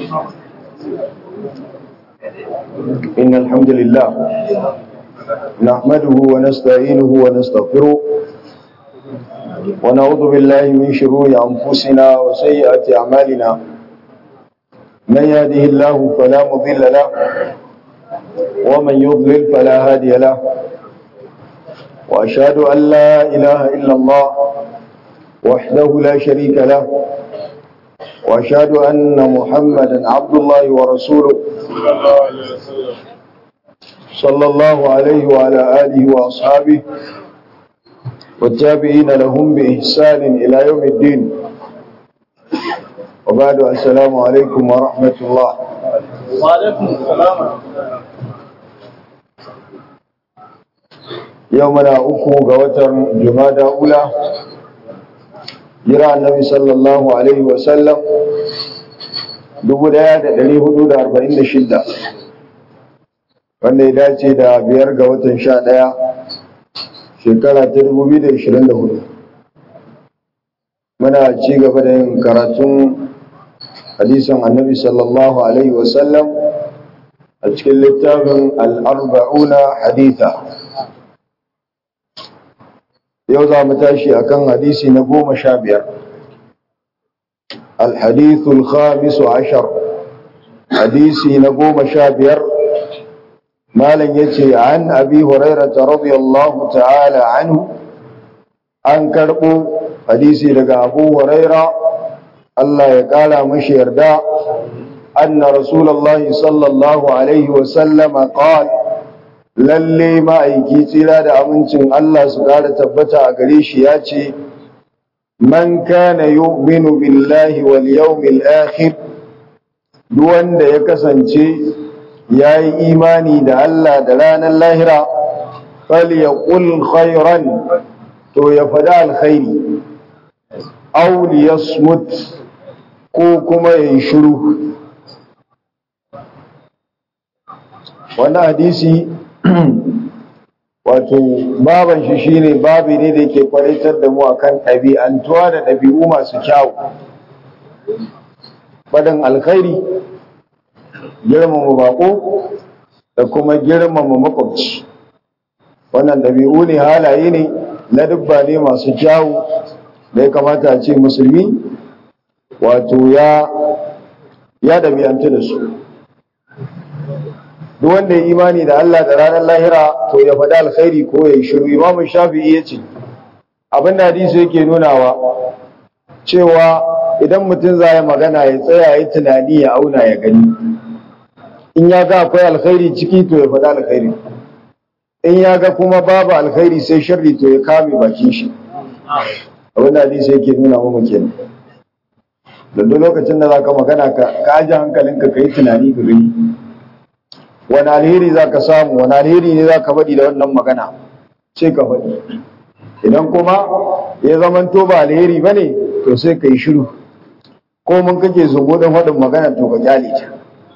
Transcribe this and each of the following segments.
إن الحمد لله نحمده ونستعينه ونستغفره ونعوذ بالله من شرور أنفسنا وسيئات أعمالنا من يهده الله فلا مضل له ومن يضلل فلا هادي له وأشهد أن لا إله إلا الله وحده لا شريك له وأشهد أن محمدا عبد الله ورسوله صلى الله عليه وعلى آله وأصحابه والتابعين لهم بإحسان إلى يوم الدين وبعد السلام عليكم ورحمة الله وعليكم السلام يومنا أكو قوتر جمادى أولى jira annabi sallallahu alaihi wasallam 1446 wanda ya dace da biyar ga watan sha ɗaya shekara ta 2024 muna ci gaba da yin karatun hadisan annabi sallallahu alaihi wasallam a cikin littafin al'arba'una haditha yau za mu tashi akan hadisi na goma sha biyar alhadithul khamisu ashar hadisi na goma sha biyar malam ya ce an abi hurairata radiyallahu ta'ala anhu an karɓo hadisi daga abu huraira Allah ya ƙara mashi yarda anna rasulallahi sallallahu alaihi wasallama qala lalle ma'aiki tsira da amincin Allah su ƙara tabbata a gare shi ya ce, Man kana yu'minu billahi wal yawmil akhir duk wanda ya kasance ya yi imani da Allah da ranar lahira, fal ya khairan to ya faɗi alkhairi, aw liyasmut ko kuma ya yi shiru. Wannan hadisi wato baban shi shine babi ne da yake kwalitar da mu akan ɗabi'antuwa da ɗabi'u masu kyawu faɗin alkhairi girmama bako da kuma girmama makwabci wannan ɗabi'u ne halaye ne na dubba ne masu kyawu da ya kamata a ce musulmi wato ya ya ɗabi'antu da su duk wanda ya imani da Allah da ranar lahira to ya faɗi alkhairi ko ya yi shiru imamu shafi'i ya ce abin da hadisi yake nunawa cewa idan mutum za ya magana ya tsaya ya tunani ya auna ya gani in ya ga akwai alkhairi ciki to ya faɗi alkhairi in ya ga kuma babu alkhairi sai sharri to ya kame bakin shi abin da hadisi yake nuna mu kenan da duk lokacin da za ka magana ka aji hankalinka ka yi tunani ka gani wani alheri za ka samu wani alheri ne za ka faɗi da wannan magana sai ka faɗi idan kuma ya zamanto ba alheri ba ne to sai ka yi shiru ko mun kake zungo don faɗin magana to ka kyale ta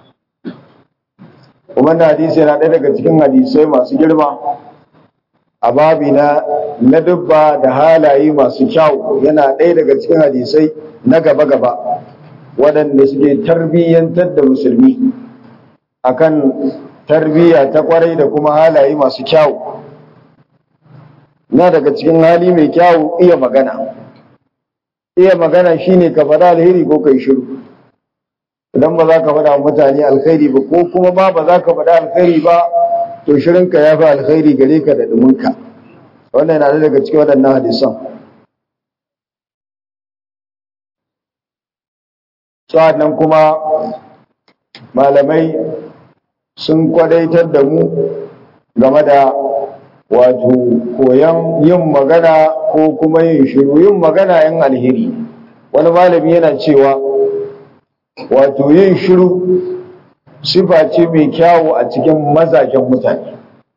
kuma na hadisi yana ɗaya daga cikin hadisai masu girma a babi na na dubba da halaye masu kyau yana ɗaya daga cikin hadisai na gaba-gaba waɗanda suke tarbiyyantar da musulmi akan tarbiyya ta kwarai da kuma halaye masu kyau na daga cikin hali mai kyau iya magana iya magana shine ka faɗa alheri ko kai shiru idan ba za ka faɗa mutane alkhairi ba ko kuma ma ba za ka faɗa alkhairi ba to shirinka ya fi alkhairi gare ka da ɗuminka wannan yana daga cikin waɗannan hadisan sa'annan kuma malamai sun kwadaitar da mu game da wato koyan yin magana ko kuma yin shiru yin magana yan alheri wani malami yana cewa wato yin shiru sifa ce mai kyawu a cikin mazajen mutane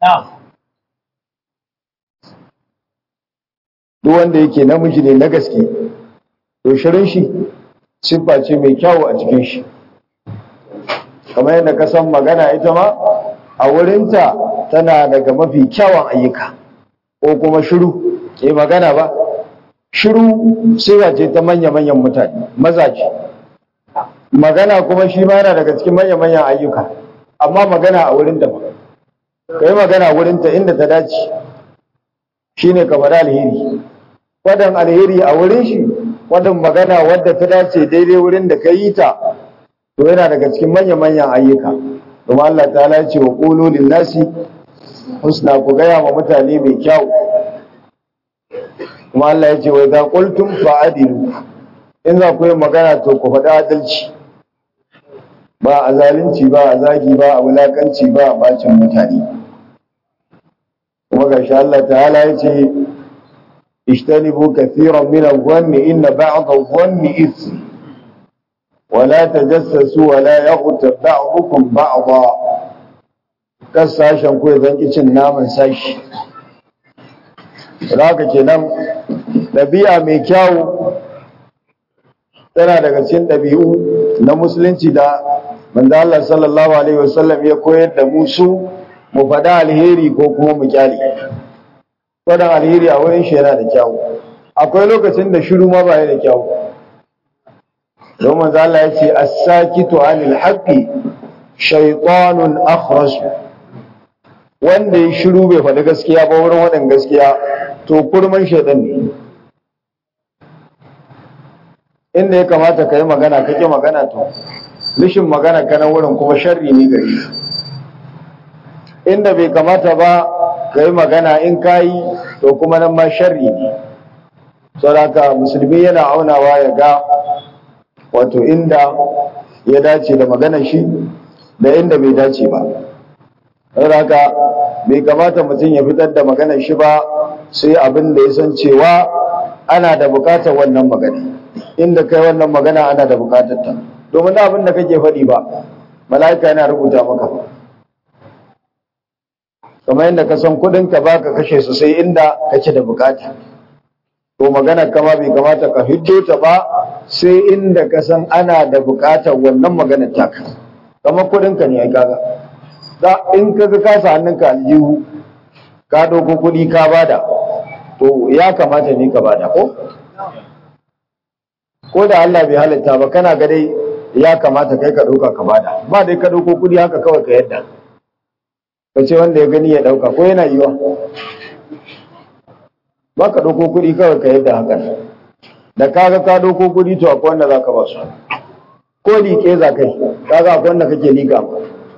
duk wanda yake namiji ne na gaske to shirin shi siffa ce mai kyawu a cikin shi kamar yadda ka san magana ita ma a wurinta tana daga mafi kyawun ayyuka ko kuma shiru ke magana ba shiru sirra ce ta manya-manyan mutane mazaje magana kuma shi ma yana daga cikin manya-manyan ayyuka amma magana a wurin ta ba ka yi magana wurin ta inda ta dace shine ka faɗa alheri wadan alheri a wurin shi wadan magana wadda ta dace daidai wurin da ka yi ta to yana daga cikin manya-manyan ayyuka domin Allah ta'ala ya ce wa qulu lin-nasi husna ku gaya wa mutane mai kyau kuma Allah ya ce wa idza qultum fa'adilu in za ku yi magana to ku faɗi adalci ba a zalunci ba a zagi ba a wulakanci ba a bacin mutane kuma gashi Allah ta'ala ya ce ishtanibu kathiran min adh-dhanni inna ba'd adh-dhanni ithm ولا تجسسوا ولا يغتب بعضكم بعضا kan sashen ko zan ki cin naman sashi haka kenan ɗabi'a mai kyawu tana daga cikin ɗabi'u na musulunci da manzo Allah sallallahu alaihi wasallam ya koyar da mu su mu faɗa alheri ko kuma mu kyale faɗan alheri a wurin shi yana da kyawu akwai lokacin da shiru ma ba da kyawu don manzo Allah ya ce as-sakitu 'anil haqqi shaytanun akhras wanda ya shiru bai faɗi gaskiya ba wurin wadan gaskiya to kurman shaytan ne inda ya kamata ka yi magana kake magana to lishin magana ka na wurin kuma sharri ne gari inda bai kamata ba ka yi magana in ka yi to kuma nan ma sharri ne saboda musulmi yana aunawa ya ga wato inda ya dace da maganar shi da inda bai dace ba saboda haka bai kamata mutum ya fitar da maganar shi ba sai abin da ya san cewa ana da bukatar wannan magana inda kai wannan magana ana da bukatar ta domin abin da kake faɗi ba mala'ika yana rubuta maka ba kamar yadda ka san kuɗin ka baka kashe su sai inda kake da bukata to magana kama bai kamata ka hiddo ta ba sai inda ka san ana da bukatar wannan maganar taka kamar kudinka ne ai kaga da in ka ga kasa hannunka aljihu ka ɗauko kuɗi ka bada to ya kamata ne ka bada ko ko da Allah bai halitta ba kana ga dai ya kamata kai ka ɗauka ka bada ba dai ka ɗauko kuɗi haka kawai ka yadda ka ce wanda ya gani ya ɗauka ko yana yiwa ba ka ɗauko kuɗi kawai ka yadda hakan da kaga ka ɗauko kuɗi to akwai wanda za ka ba su ko liƙe za kai kaga akwai wanda kake liƙa ba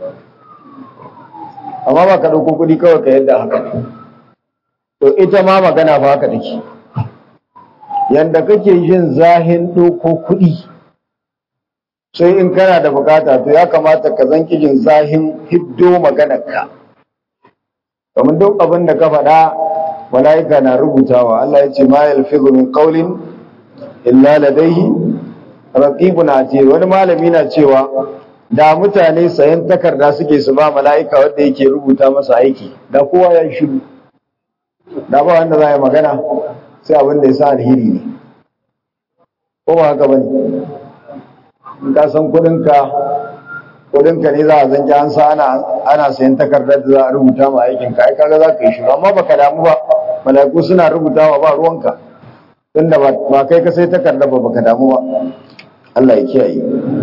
amma ba ka ɗauko kuɗi kawai ka yadda hakan to ita ma magana ba haka take yanda kake jin zahin ɗauko kuɗi sai in kana da bukata to ya kamata ka zan jin zahin hiddo maganarka kamar duk abin da ka faɗa mala'ika na rubutawa Allah ya ce ma yalfizu min qawlin illa ladayhi raqibun atid wani malami na cewa da mutane sayan takarda suke su ba mala'ika wanda yake rubuta masa aiki da kowa ya shiru da ba wanda za ya magana sai abin da ya sa alheri ne ko ba haka bane in ka san kudinka kudinka ne za a zanki an sa ana ana sayan takardar da za a rubuta ma aikin ka ai kaga za ka yi shiru amma baka damu ba mala'iku suna rubutawa ba ruwanka tunda ba kai ka sai takardar ba baka damu ba Allah ya kiyaye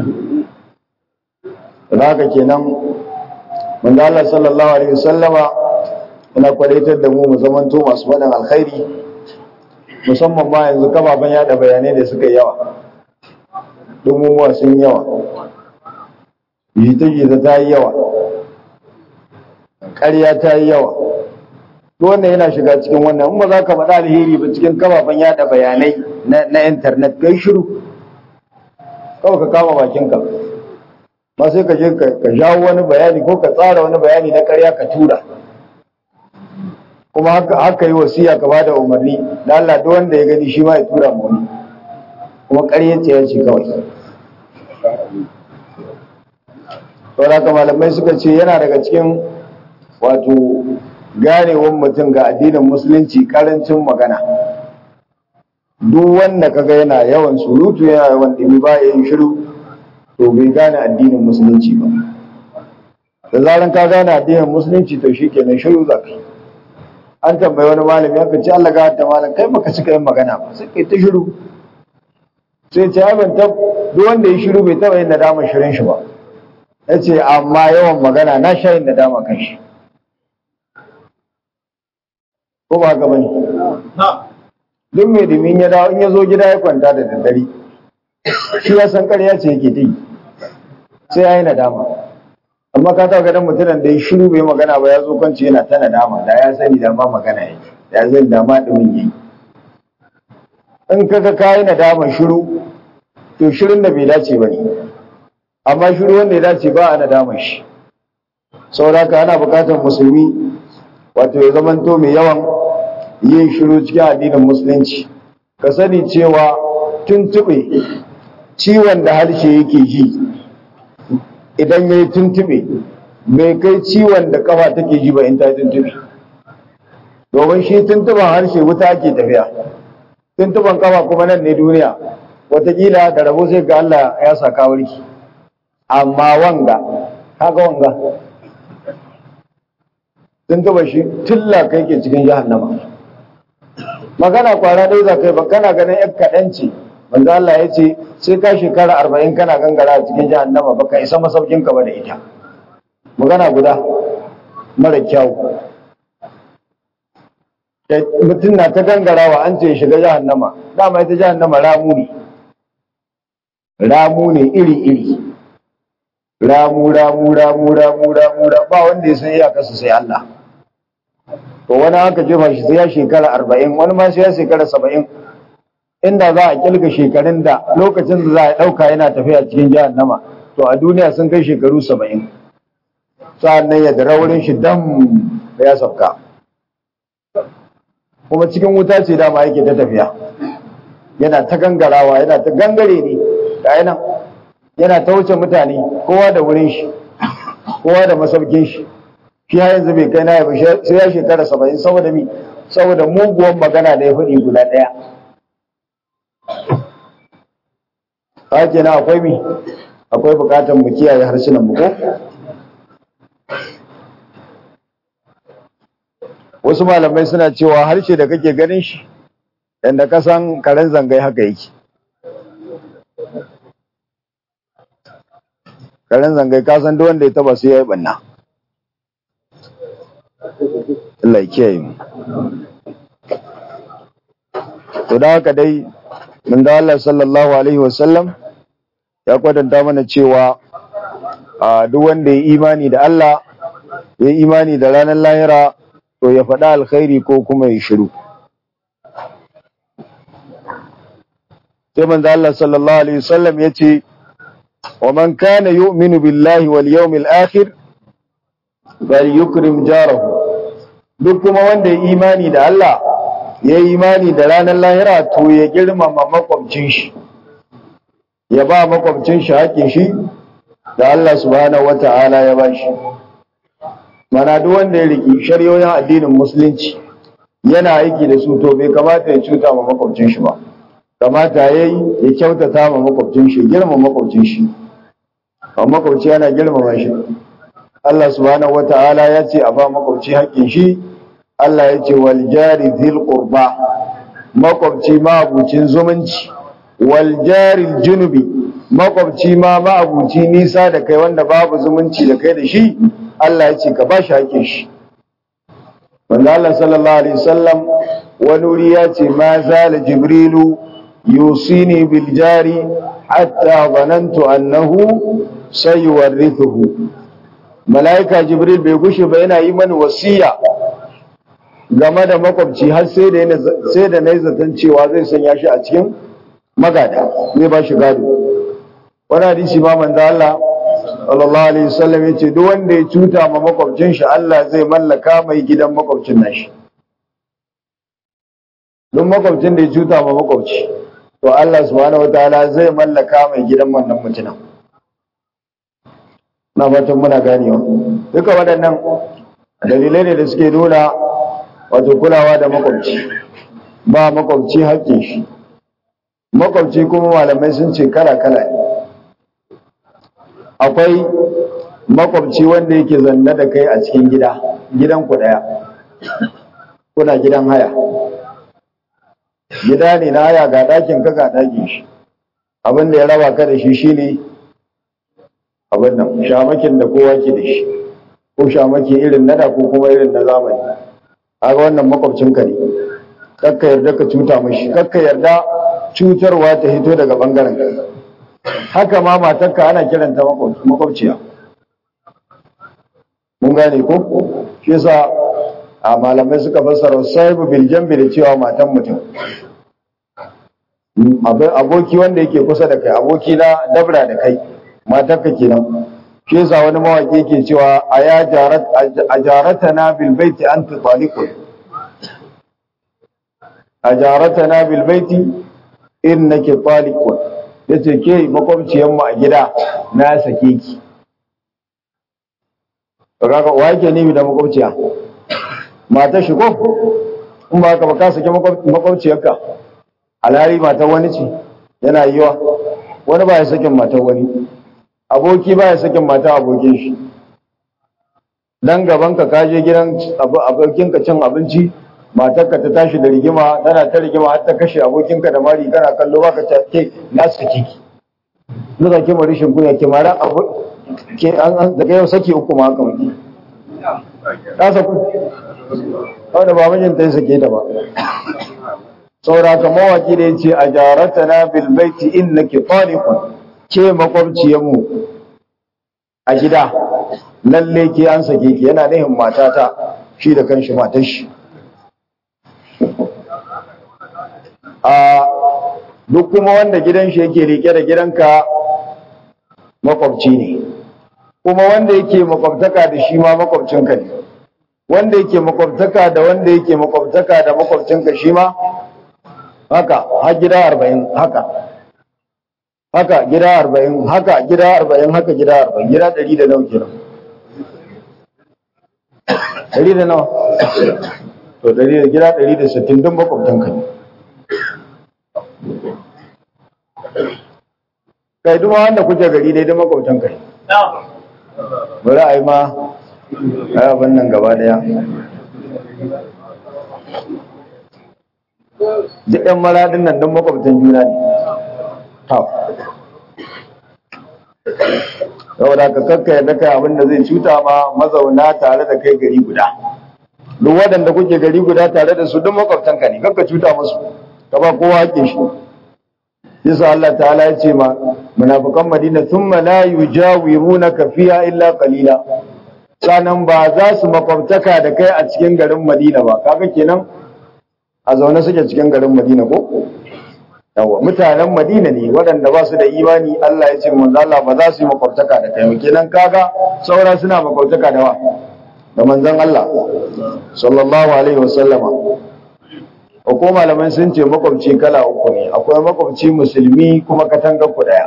da haka kenan manzo Allah sallallahu alaihi wasallama yana kwadaitar da mu mu zamanto masu faɗin alkhairi musamman ma yanzu kafafen yada bayanai da suka yawa dumumuwa sun yawa jita-jita ta yi yawa ƙarya ta yi yawa wannan yana shiga cikin wannan in ba za ka faɗa alheri ba cikin kafafen yada bayanai na intanet kai shiru kawai ka kama bakinka ba sai ka je ka jawo wani bayani ko ka tsara wani bayani na ƙarya ka tura kuma haka haka yi wasiya ka bada umarni da Allah duk wanda ya gani shi ma ya tura mu wani kuma ƙarya ce ya ce kawai saboda haka malamai suka ce yana daga cikin wato ganewar mutum ga addinin musulunci karancin magana duk wanda kaga yana yawan surutu yana yawan ɗimi ba ya yin shiru to bai gane addinin musulunci ba da zaran ka gane addinin musulunci to shi kenan shiru za ka an tambayi wani malami aka ce Allah ga ta malam kai baka cika yin magana ba sai kai ta shiru sai ce ai ban tab duk wanda ya shiru bai taba yin nadama shirin shi ba yace amma yawan magana na sha yin nadama kan shi ko ba haka bane duk mai dumin ya dawo in ya zo gida ya kwanta da daddare shi ya san ƙarya ce yake yi sai ya yi nadama amma ka taɓa ganin mutumin da ya shiru bai magana ba ya zo kwanci yana ta nadama da ya sani da ma magana yake ya sani da ma ɗumin yi in kaga ka yi nadaman shiru to shirin da bai dace ba ne amma shiru wanda ya dace ba a nadaman shi saboda haka ana buƙatar musulmi wato ya zamanto mai yawan yin shiru cikin addinin musulunci ka sani cewa tuntuɓe ciwon da harshe yake ji idan ya yi tuntuɓe bai kai ciwon da kafa take ji ba in ta tuntuɓe domin shi tuntuɓen harshe wuta ake tafiya tuntuɓen kafa kuma nan ne duniya watakila da rabo sai ga Allah ya saka warki amma wanga kaga wanga tuntuɓa shi tilla kai ke cikin jahannama magana kwara ɗaya za kai ba kana ganin yan kaɗan ce manzo Allah ya ce sai ka shekara arba'in kana gangara a cikin jahannama ba ka isa masaukin ka ba da ita magana guda mara kyau mutum na ta gangarawa an ce ya shiga jahannama dama ita jahannama ramu ne ramu ne iri iri ramu ramu ramu ramu ramu ba wanda ya san iyakarsa sai Allah to wani aka jefa shi sai ya shekara arba'in wani ma sai ya shekara saba'in inda za a kilga shekarun da lokacin da za a ɗauka yana tafiya cikin jahannama to a duniya sun kai shekaru saba'in sa'an nan ya dara wurin shi dam da ya sauka kuma cikin wuta ce dama yake ta tafiya yana ta gangarawa yana ta gangare ne ga yana yana ta wuce mutane kowa da wurin shi kowa da masaukin shi shi har yanzu bai kai na ya sai ya shekara saba'in saboda mi saboda muguwan magana da ya faɗi guda ɗaya hake na akwai mi akwai bukatar mu kiyaye harsunan mu ko wasu malamai suna cewa harshe da kake ganin shi yadda ka san karen zangai haka yake karen zangai ka san duk wanda ya taba su ya yi banna Allah ya kiyaye mu to da haka dai mun da Allah sallallahu alaihi wasallam ya kwadanta mana cewa a duk wanda ya imani da Allah ya imani da ranar lahira to ya faɗa alkhairi ko kuma ya shiru sai manzo Allah sallallahu alaihi wasallam yace wa man kana yu'minu billahi wal yawmil akhir bal yukrim jarahu duk kuma wanda ya imani da Allah ya imani da ranar lahira to ya girmama makwabcin shi ya ba makwabcin shi haƙin shi da Allah subhanahu wata'ala ya ba shi mana duk wanda ya riki shari'o'in addinin musulunci yana aiki da su to bai kamata ya cuta ma makwabcin shi ba kamata ya yi ya kyautata ma makwabcin shi girma makwabcin shi amma makwabci yana girmama shi Allah subhanahu wata'ala ya ce a ba makwabci haƙƙin shi Allah ya ce wal jari dhil qurba makwabci ma abucin zumunci wal jari junubi makwabci ma ma abuci nisa da kai wanda babu zumunci da kai da shi Allah ya ce ka ba shi haƙƙin shi wanda Allah sallallahu alaihi wasallam wani wuri ya ce ma zala jibrilu yusini bil jari hatta zanantu annahu sayuwarrithuhu malaika jibril bai gushe ba yana yi mani wasiya game da makwabci har sai da sai da nayi zaton cewa zai sanya shi a cikin magada zai ba shi gado wani hadisi ma manzo Allah sallallahu alaihi wasallam yace duk wanda ya cuta ma makwabcin shi Allah zai mallaka mai gidan makwabcin nashi duk makwabcin da ya cuta ma makwabci to Allah subhanahu wataala zai mallaka mai gidan wannan mutumin na fatan muna ganewa duka waɗannan dalilai ne da suke nuna wato kulawa da makwabci ba makwabci haƙƙin shi makwabci kuma malamai sun ce kala-kala ne akwai makwabci wanda yake zanne da kai a cikin gida gidan ku ɗaya kuna gidan haya gida ne na haya ga ɗakin ka ga ɗakin shi abin da ya raba ka da shi shine abin nan shamakin da kowa ke da shi ko shamaki irin nada ko kuma irin na zamani kaga wannan makwabcinka ne kakka yarda ka cuta mashi kakka yarda cutarwa ta hito daga bangaren ka haka ma matarka ana kiranta makwabciya mun gane ko shi yasa a malamai suka fassara sahibu bil jambi da cewa matan mutum aboki wanda yake kusa da kai aboki na dabra da kai matarka kenan shi yasa wani mawaki yake cewa a ya jarat a jaratana bil baiti anta taliqun a jaratana bil baiti innaki taliqun yace ke makwabciyan mu a gida na sake ki kaga wa yake nemi da makwabciya mata shi ko in ba ka ba ka sake makwabciyarka alhari matar wani ce yana yiwa wani ba ya sakin matar wani aboki ba ya sakin mata abokin shi dan gaban ka kaje gidan abokin ka cin abinci matarka ta tashi da rigima tana ta rigima har ta kashe abokinka da mari kana kallo baka ta ke na saki ki Nuka ke ma rishin kunya ke mara abu ke an daga yau saki uku ma haka muke ta saku wanda ba mijinta ya sake ta ba sauraka mawaki da ya ce a jaratana bil baiti innaki taliqun ke makwabciyarmu a gida lalle ke an sake ki yana nihin matata shi da kanshi matar shi a duk kuma wanda gidan shi yake rike da gidanka makwabci ne kuma wanda yake makwabtaka da shi ma makwabcinka ne wanda yake makwabtaka da wanda yake makwabtaka da makwabcinka shi ma haka har gida arba'in haka haka gida arba'in haka gida arba'in haka gida arba'in gida ɗari da nawa kenan ɗari da nawa to ɗari da gida ɗari da sittin don makwabtanka ne kai duma wanda kuke gari dai don makwabtanka ne bari a yi ma a yi abin nan gaba ɗaya duk ɗan maradin nan don makwabtan juna ne saboda ka kakka yadda kai abin da zai cuta ma mazauna tare da kai gari guda duk waɗanda kuke gari guda tare da su duk makwabtanka ne kakka cuta musu ka ba kowa haƙƙin shi yasa Allah ta'ala ya ce ma munafikan Madina thumma la yujawirunaka fiha illa qalila sanan ba za su makwabtaka da kai a cikin garin Madina ba kaga kenan a zaune suke cikin garin Madina ko yawa mutanen Madina ne waɗanda ba su da imani Allah ya ce manzo Allah ba za su yi makwabtaka da kai kenan kaga saura suna makwabtaka da wa da manzon Allah sallallahu alaihi wasallama ko malaman sun ce makwabci kala uku ne akwai makwabci musulmi kuma katangar ku daya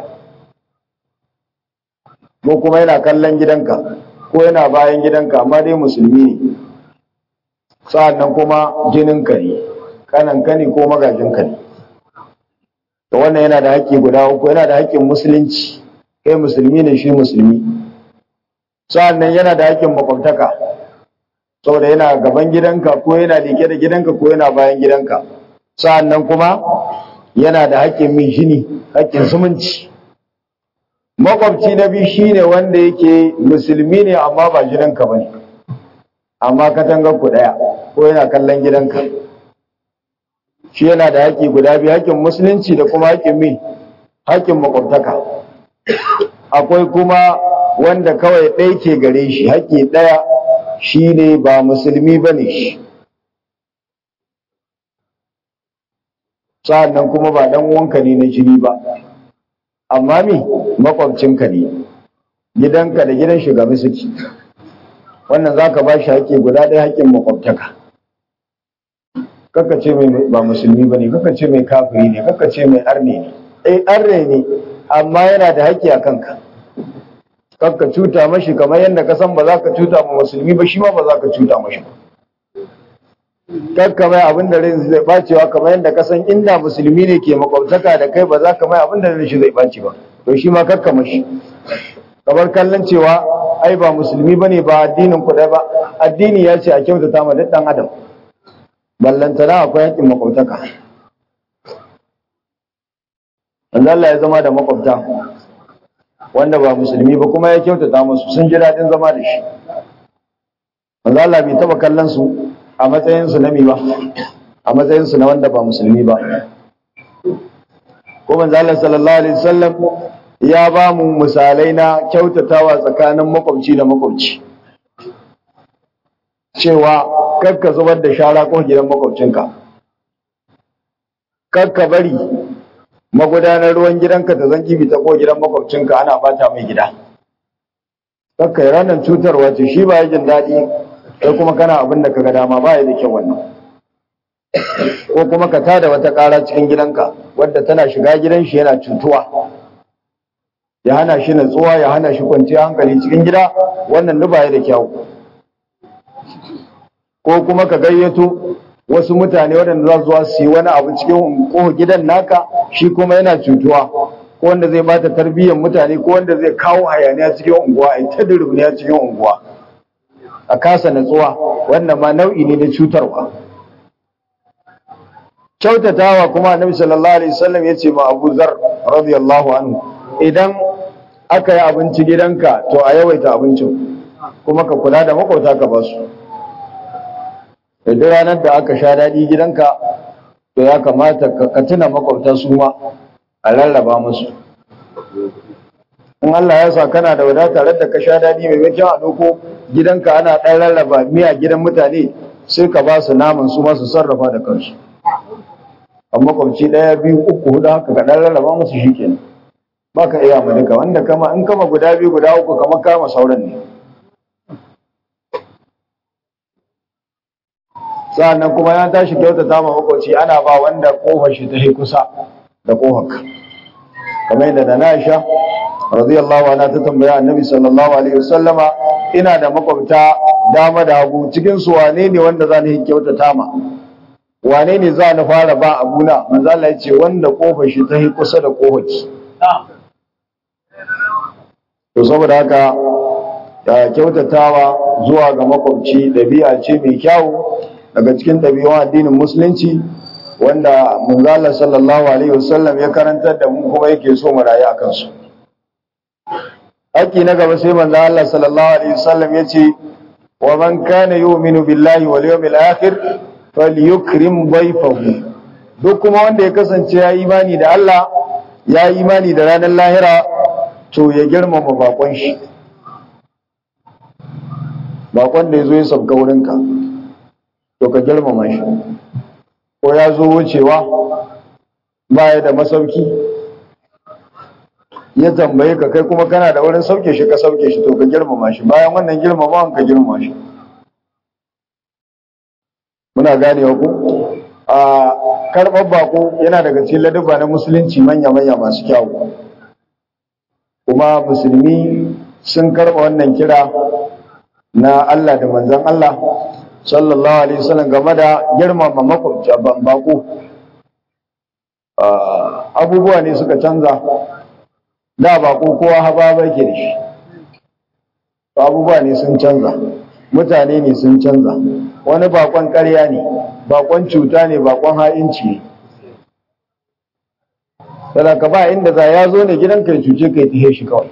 ko kuma yana kallon gidanka ko yana bayan gidanka amma dai musulmi ne sa'annan kuma jininka ne kananka ne ko magajinka ne to wannan yana da haƙƙi guda uku yana da haƙƙin musulunci kai musulmi ne shi musulmi sa'annan yana da haƙƙin makwabtaka saboda yana gaban gidanka ko yana leke da gidanka ko yana bayan gidanka sa'annan kuma yana da haƙƙin min shini haƙƙin zumunci makwabci na biyu shine wanda yake musulmi ne amma ba gidanka bane amma katangar ku daya ko yana kallon gidanka shi yana da haƙƙi guda biyu haƙƙin musulunci da kuma haƙƙin min haƙƙin makwabtaka akwai kuma wanda kawai ɗaya ke gare shi haƙƙi ɗaya shi ne ba musulmi ba ne shi sa'annan kuma ba ɗan wanka ne na jini ba amma mi makwabcinka ne gidanka da gidan shugaba suke wannan za ka ba shi haƙƙi guda ɗaya haƙƙin makwabtaka kaka ce mai ba musulmi ba ne kaka ce mai kafiri ne kaka ce mai arne ne eh arne ne amma yana da haƙƙi a kanka kakka cuta mashi kamar yadda ka san ba za ka cuta ma musulmi ba shi ma ba za ka cuta mashi ba kakka mai abin da rai zai bacewa kamar yadda ka san inda musulmi ne ke makwabtaka da kai ba za ka mai abin da rai shi zai bace ba to shi ma kakka mashi kamar kallon cewa ai ba musulmi ba ne ba addinin ku ba addini ya ce a kyautata ma duk ɗan adam ballantana akwai haƙƙin makwabtaka manzo Allah ya zama da makwabta wanda ba musulmi ba kuma ya kyautata musu sun ji daɗin zama da shi manzo Allah bai taba kallon su a matsayin su na mi ba a matsayin su na wanda ba musulmi ba ko manzo Allah sallallahu alaihi wasallam ya ba mu misalai na kyautatawa tsakanin makwabci da makwabci cewa kakka zubar da shara ko gidan makwabcinka kakka bari magudanar ruwan gidanka ta zangi bi ta ko gidan makwabcinka ana bata mai gida kakka yi ranar cutarwa ce shi ba ya jin daɗi kai kuma kana abin da kaga dama ba ya da kyau wannan ko kuma ka tada wata ƙara cikin gidanka wadda tana shiga gidan shi yana cutuwa ya hana shi natsuwa ya hana shi kwanciyar hankali cikin gida wannan duba ya da kyau ko kuma ka gayyato wasu mutane waɗanda za su zuwa su yi wani abu cikin ko gidan naka shi kuma yana cutuwa ko wanda zai bata tarbiyyar mutane ko wanda zai kawo hayaniya cikin unguwa a ta duruniya cikin unguwa a kasa natsuwa wannan ma nau'i ne na cutarwa kyautatawa kuma annabi sallallahu alaihi wasallam ya ce ma Abu Zar radiyallahu anhu idan aka yi abinci gidanka to a yawaita abincin kuma ka kula da makwauta ka ba su idan ranar da aka sha daɗi gidanka to ya kamata ka tuna makwauta su ma a rarraba musu in Allah ya sa kana da wadata da ka sha daɗi mai mai a doko gidanka ana ɗan rarraba miya gidan mutane sai ka ba su naman su ma su sarrafa da kansu a makwabci ɗaya biyu uku hudu haka ka ɗan rarraba musu shi kenan ba ka iya mu duka wanda kama in kama guda biyu guda uku kama kama sauran ne sa'annan kuma ya tashi kyautata ma makwabci ana ba wanda kofar shi ta kusa da kofar kamar yadda da na Aisha radiyallahu anha ta tambaya annabi sallallahu alaihi wasallama ina da makwabta dama da hagu cikin su wane ne wanda za ni kyautata ma wane ne za ni fara ba abuna manzo Allah ya ce wanda kofar shi ta kusa da kofar ki to saboda haka ya kyautatawa zuwa ga makwabci dabi'a ce mai kyau daga cikin ɗabi'un addinin musulunci wanda manzala sallallahu alaihi wasallam ya karantar da mu kuma yake so mu rayu akan su haƙi na gaba sai manzo Allah sallallahu alaihi wasallam ya ce wa man kana yu'minu billahi wal yawmil akhir falyukrim dayfahu duk kuma wanda ya kasance ya imani da Allah ya imani da ranar lahira to ya girmama bakon shi bakon da ya zo ya sabga wurinka to ka girmama shi ko ya zo wucewa baya da masauki ya tambaye ka kai kuma kana da wurin sauke shi ka sauke shi to ka girmama shi bayan wannan girmamawan ka girmama shi muna ganewa ku a karɓar bako yana daga cikin ladabba na musulunci manya-manya masu kyawu kuma musulmi sun karɓa wannan kira na Allah da manzon Allah sallallahu alaihi wasallam game da girmama makwabci bako abubuwa ne suka canza da bako kowa haba ke da shi abubuwa ne sun canza mutane ne sun canza wani bakon ƙarya ne bakon cuta ne bakon ha'inci ne ka ba inda za ya zo ne gidan kai cuce kai tihe shi kawai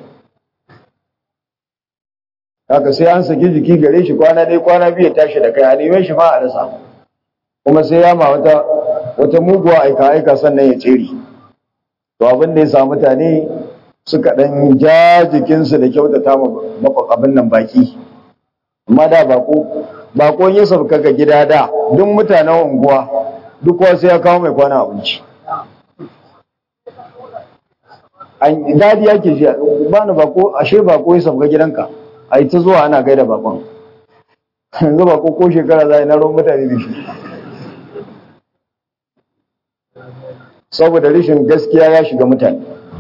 haka sai an saki jiki gare shi kwana dai kwana biyu tashi da kai a neman shi ma a rasa kuma sai ya ma wata wata muguwa aika aika sannan ya tsere to abin da ya sa mutane suka dan ja jikinsu da kyautata ma abin nan baki amma da bako bako ya sauka ga gida da duk mutanen unguwa duk kowa sai ya kawo mai kwana abinci an dadi yake ji ba ni bako ashe bako ya sauka gidanka a yi ta zuwa ana gaida bakon yanzu bako ko shekara za a yi na ruwan mutane da shi saboda rashin gaskiya ya shiga mutane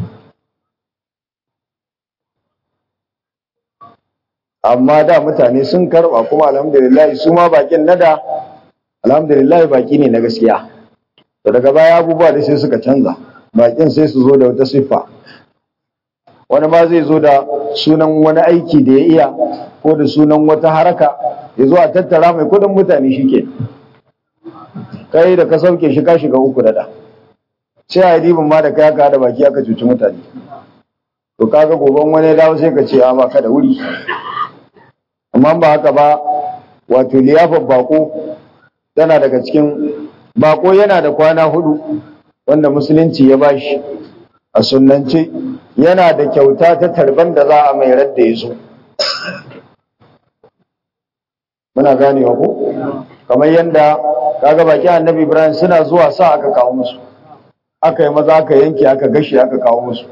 amma da mutane sun karba kuma alhamdulillah su ma bakin nada alhamdulillah baki ne na gaskiya to daga baya abubuwa da sai suka canza bakin sai su zo da wata siffa wani ma zai zo da sunan wani aiki da ya iya ko da sunan wata haraka ya zo a tattara mai kudin mutane shike kai da ka sauke shi ka shiga uku da sai a yi dibin ma da kai aka da baki aka cuci mutane to kaga goban wani ya dawo sai ka ce a baka da wuri amma ba haka ba wato liyafar bako tana daga cikin bako yana da kwana hudu wanda musulunci ya bashi a sunnance yana da kyauta ta tarban da za a mai radda ya zo muna ganewa ko kamar yadda kaga baki annabi ibrahim suna zuwa sa aka kawo musu aka yi maza aka yanke aka gashi aka kawo musu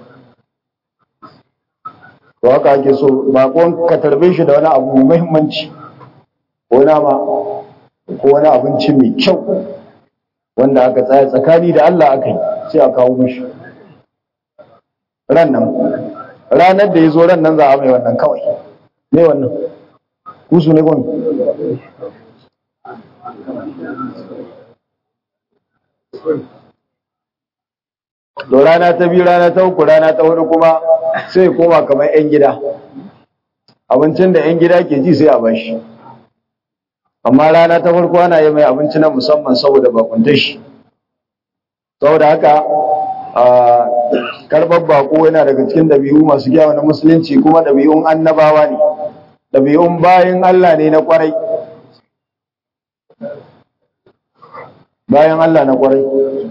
to haka ake so bakon ka tarbe shi da wani abu mai muhimmanci ko nama ko wani abinci mai kyau wanda aka tsaya tsakani da Allah aka yi sai a kawo mishi ran nan ranar da ya zo ran nan za a mai wannan kawai ne wannan kusu ne gwani to rana ta biyu rana ta uku rana ta hudu kuma sai koma kamar 'yan gida abincin da 'yan gida ke ji sai a bashi amma rana ta farko ana yi mai abinci na musamman saboda bakuntar shi saboda haka a karɓar bako yana daga cikin ɗabi'u masu gyawa na musulunci kuma ɗabi'un annabawa ne ɗabi'un bayan Allah ne na ƙwarai bayan Allah na ƙwarai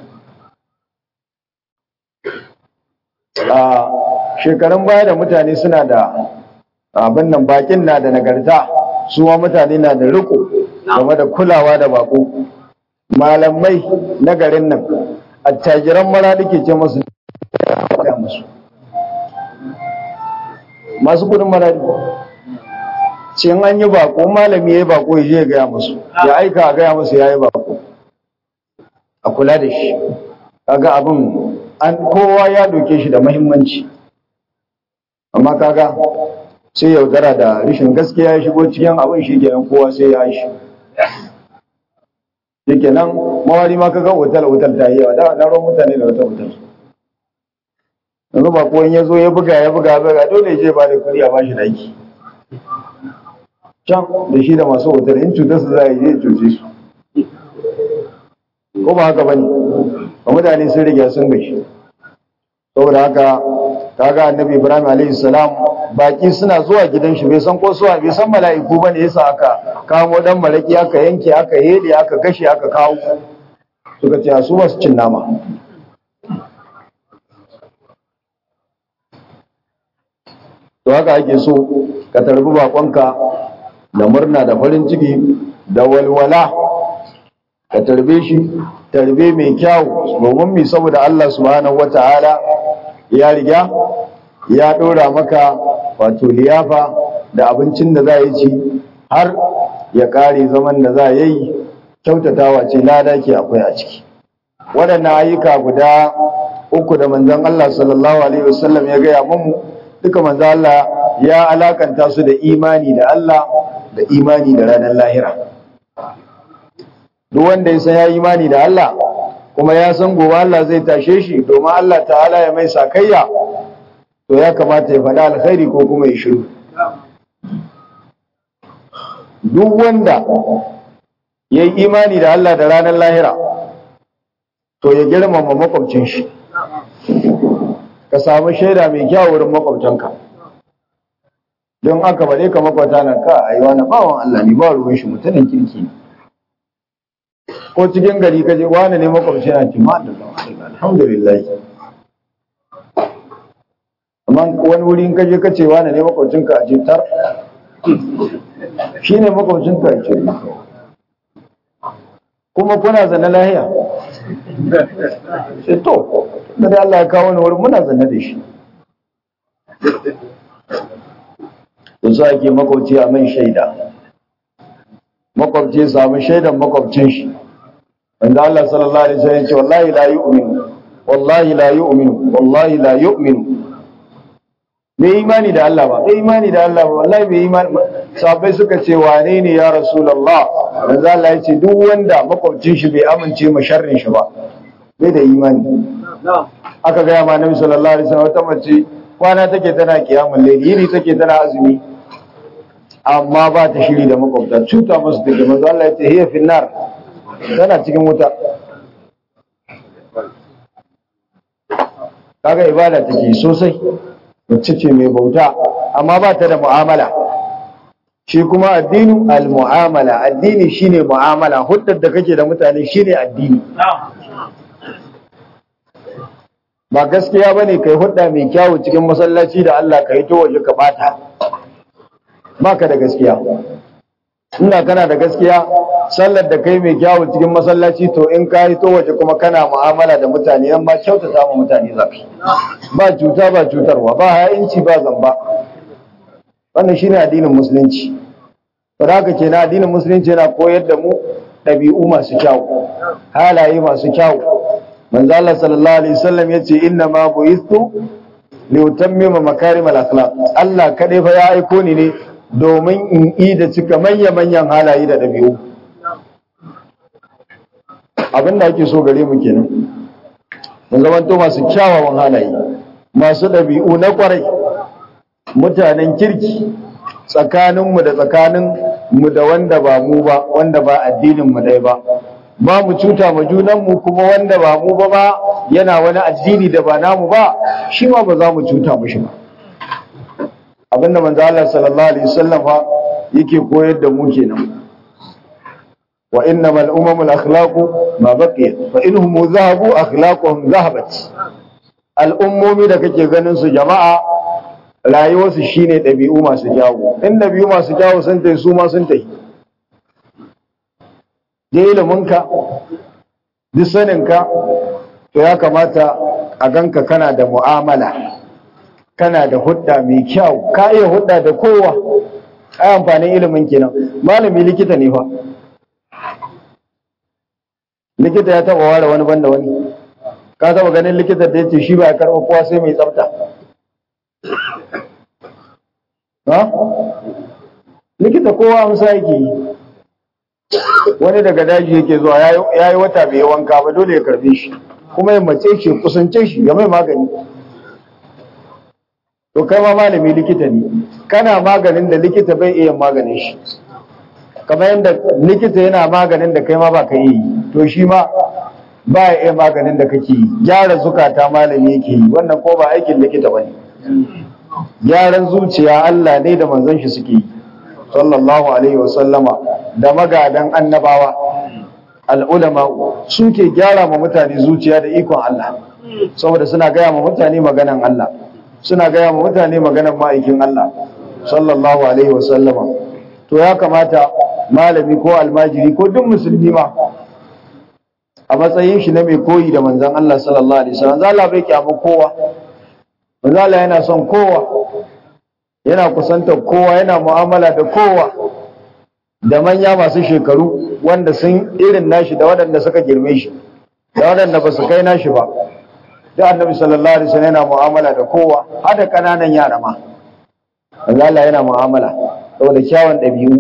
a shekarun baya da mutane suna da abin nan bakin na da nagarta su ma mutane na da riko game da kulawa da bako malamai na garin nan attajiran mara ke ce masu musu masu kudin marari ce an yi bako malami ya yi bako ya je ya gaya musu ya aika a gaya musu ya yi bako a kula da shi kaga abin an kowa ya doke shi da mahimmanci amma kaga sai yaudara da rishin gaskiya ya shigo cikin abin shi kenan kowa sai ya shi shi kenan mawari ma kaga otal otal ta yi yawa da na ruwan mutane da wata otal yanzu ba ko ya zo ya buga ya buga buga dole je ba da kuɗi a bashi daki can da shi da masu otal in cutar su za a yi cuce su ko ba haka bane ba mutane sun riga sun gashi saboda haka kaga annabi ibrahim alaihi salam baki suna zuwa gidan shi bai san ko suwa bai san mala'iku bane yasa aka kamo dan malaki aka yanke aka hede aka gashe aka kawo suka ce su ba su cin nama to haka ake so ka tarbi bakonka da murna da farin ciki da walwala ka tarbe shi tarbe mai kyau domin mi saboda Allah subhanahu wataala ya riga ya dora maka wato liyafa da abincin da za yi ci har ya kare zaman da za yi kyautatawa ce lada ke akwai a ciki waɗannan ayyuka guda uku da manzon Allah sallallahu alaihi wasallam ya gaya mu duka manzon Allah ya alakanta su da imani da Allah da imani da ranar lahira duk wanda ya san ya imani da Allah kuma ya san gobe Allah zai tashe shi domin Allah ta'ala ya mai sakayya to ya kamata ya faɗa alkhairi ko kuma ya shiru duk wanda ya yi imani da Allah da ranar lahira to ya girmama makwabcin shi ka samu shaida mai kyau wurin makwabtanka don aka bade ka makwata na ka a yi wani bawan Allah ne ba ruwan shi mutumin kirki ne ko cikin gari ka je wani ne makwabci na ce ma da alhamdulillah amma wani wuri in ka je ka ce wani ne makwabcin ka a ce tar shi ne makwabcin ka a ce kuma kuna zane lahiya sai to da dai Allah ya kawo ni wurin muna zane da shi to sa ake makwabci a mai shaida makwabci samu shaidan makwabcin shi wanda Allah sallallahu alaihi wasallam ce wallahi la yu'minu wallahi la yu'minu wallahi la yu'minu bai imani da Allah ba bai imani da Allah ba wallahi bai imani sahabbai suka ce wane ne ya rasulullah manzo Allah ya ce duk wanda makwabcin shi bai amince ma sharrin shi ba bai da imani aka ga ma Nabi sallallahu alaihi wasallam wata mace kwana take tana kiyamul layli yini take tana azumi amma ba ta shiri da makwabta cuta musu take manzo Allah ya ce hiya finnar tana cikin wuta kaga ibada take sosai wacce ce mai bauta amma ba ta da mu'amala shi kuma addinu al-mu'amala addini shine mu'amala huddar da kake da mutane shine addini ba gaskiya bane kai hudda mai kyawu cikin masallaci da Allah ka yi to waje ka bata baka da gaskiya ina kana da gaskiya sallar da kai mai kyawu cikin masallaci to in ka yi to waje kuma kana mu'amala da mutane yan ma kyautata ma mutane zafi ba cuta ba cutarwa ba ha'inci ba zamba wannan shine addinin musulunci saboda haka kenan addinin musulunci yana koyar da mu ɗabi'u masu kyawu halaye masu kyawu manzo Allah sallallahu alaihi wasallam yace inna ma buistu li utammima makarim al akhlaq Allah kadai fa ya aiko ni ne domin in yi da cika manya manyan halaye da ɗabi'u abinda ake so gare mu kenan mun zamanto masu kyawawan halaye masu ɗabi'u na kwarai mutanen kirki tsakaninmu da tsakanin mu da wanda ba mu ba wanda ba addinin mu ɗaya ba ba mu cuta ma junanmu kuma wanda ba mu ba ba yana wani addini da ba namu ba shi ma ba za mu cuta mushi ba abinda manzo Allah sallallahu alaihi wasallam yake koyar da mu kenan wa innamal umamul akhlaqu ma baqiyat fa inhum zahabu akhlaquhum zahabat al'ummomi da kake ganin su jama'a rayuwarsu shine ɗabi'u masu kyawu in ɗabi'u masu kyawu sun tai su ma sun tai da iliminka duk saninka to ya kamata a ganka kana da mu'amala kana da hudda mai kyau ka iya hudda da kowa ai amfanin ilimin kenan malami likita ne fa likita ya taba ware wani banda wani ka taba ganin likita da yace shi ba ya karɓa kowa sai mai tsafta ha likita kowa amsa yake yi wani daga daji yake zuwa ya yi wata bai wanka ba dole ya karbe shi kuma ya mace shi kusance shi ya mai magani to kai ma malami likita ne kana maganin da likita bai iya maganin shi kamar yadda likita yana maganin da kai ma ba ka yi to shi ma ba ya iya maganin da kake yi gyara zukata malami yake yi wannan ko ba aikin likita ba ne gyaran zuciya Allah ne da manzon shi suke yi sallallahu alaihi wasallama da magadan annabawa al'ulama suke gyara ma mutane zuciya da ikon Allah saboda suna gaya ma mutane maganan Allah suna gaya ma mutane maganan ma'aikin Allah sallallahu alaihi wasallama to ya kamata malami ko almajiri ko duk musulmi ma a matsayin shi na mai koyi da manzon Allah sallallahu alaihi wasallam Allah bai kyamu kowa manzon Allah yana son kowa yana kusantar kowa yana mu'amala da kowa da manya masu shekaru wanda sun irin nashi da waɗanda suka girme shi da waɗanda ba su kai nashi ba da annabi sallallahu alaihi wasallam yana mu'amala da kowa har da kananan yara ma manzo Allah yana mu'amala saboda kyawun ɗabi'u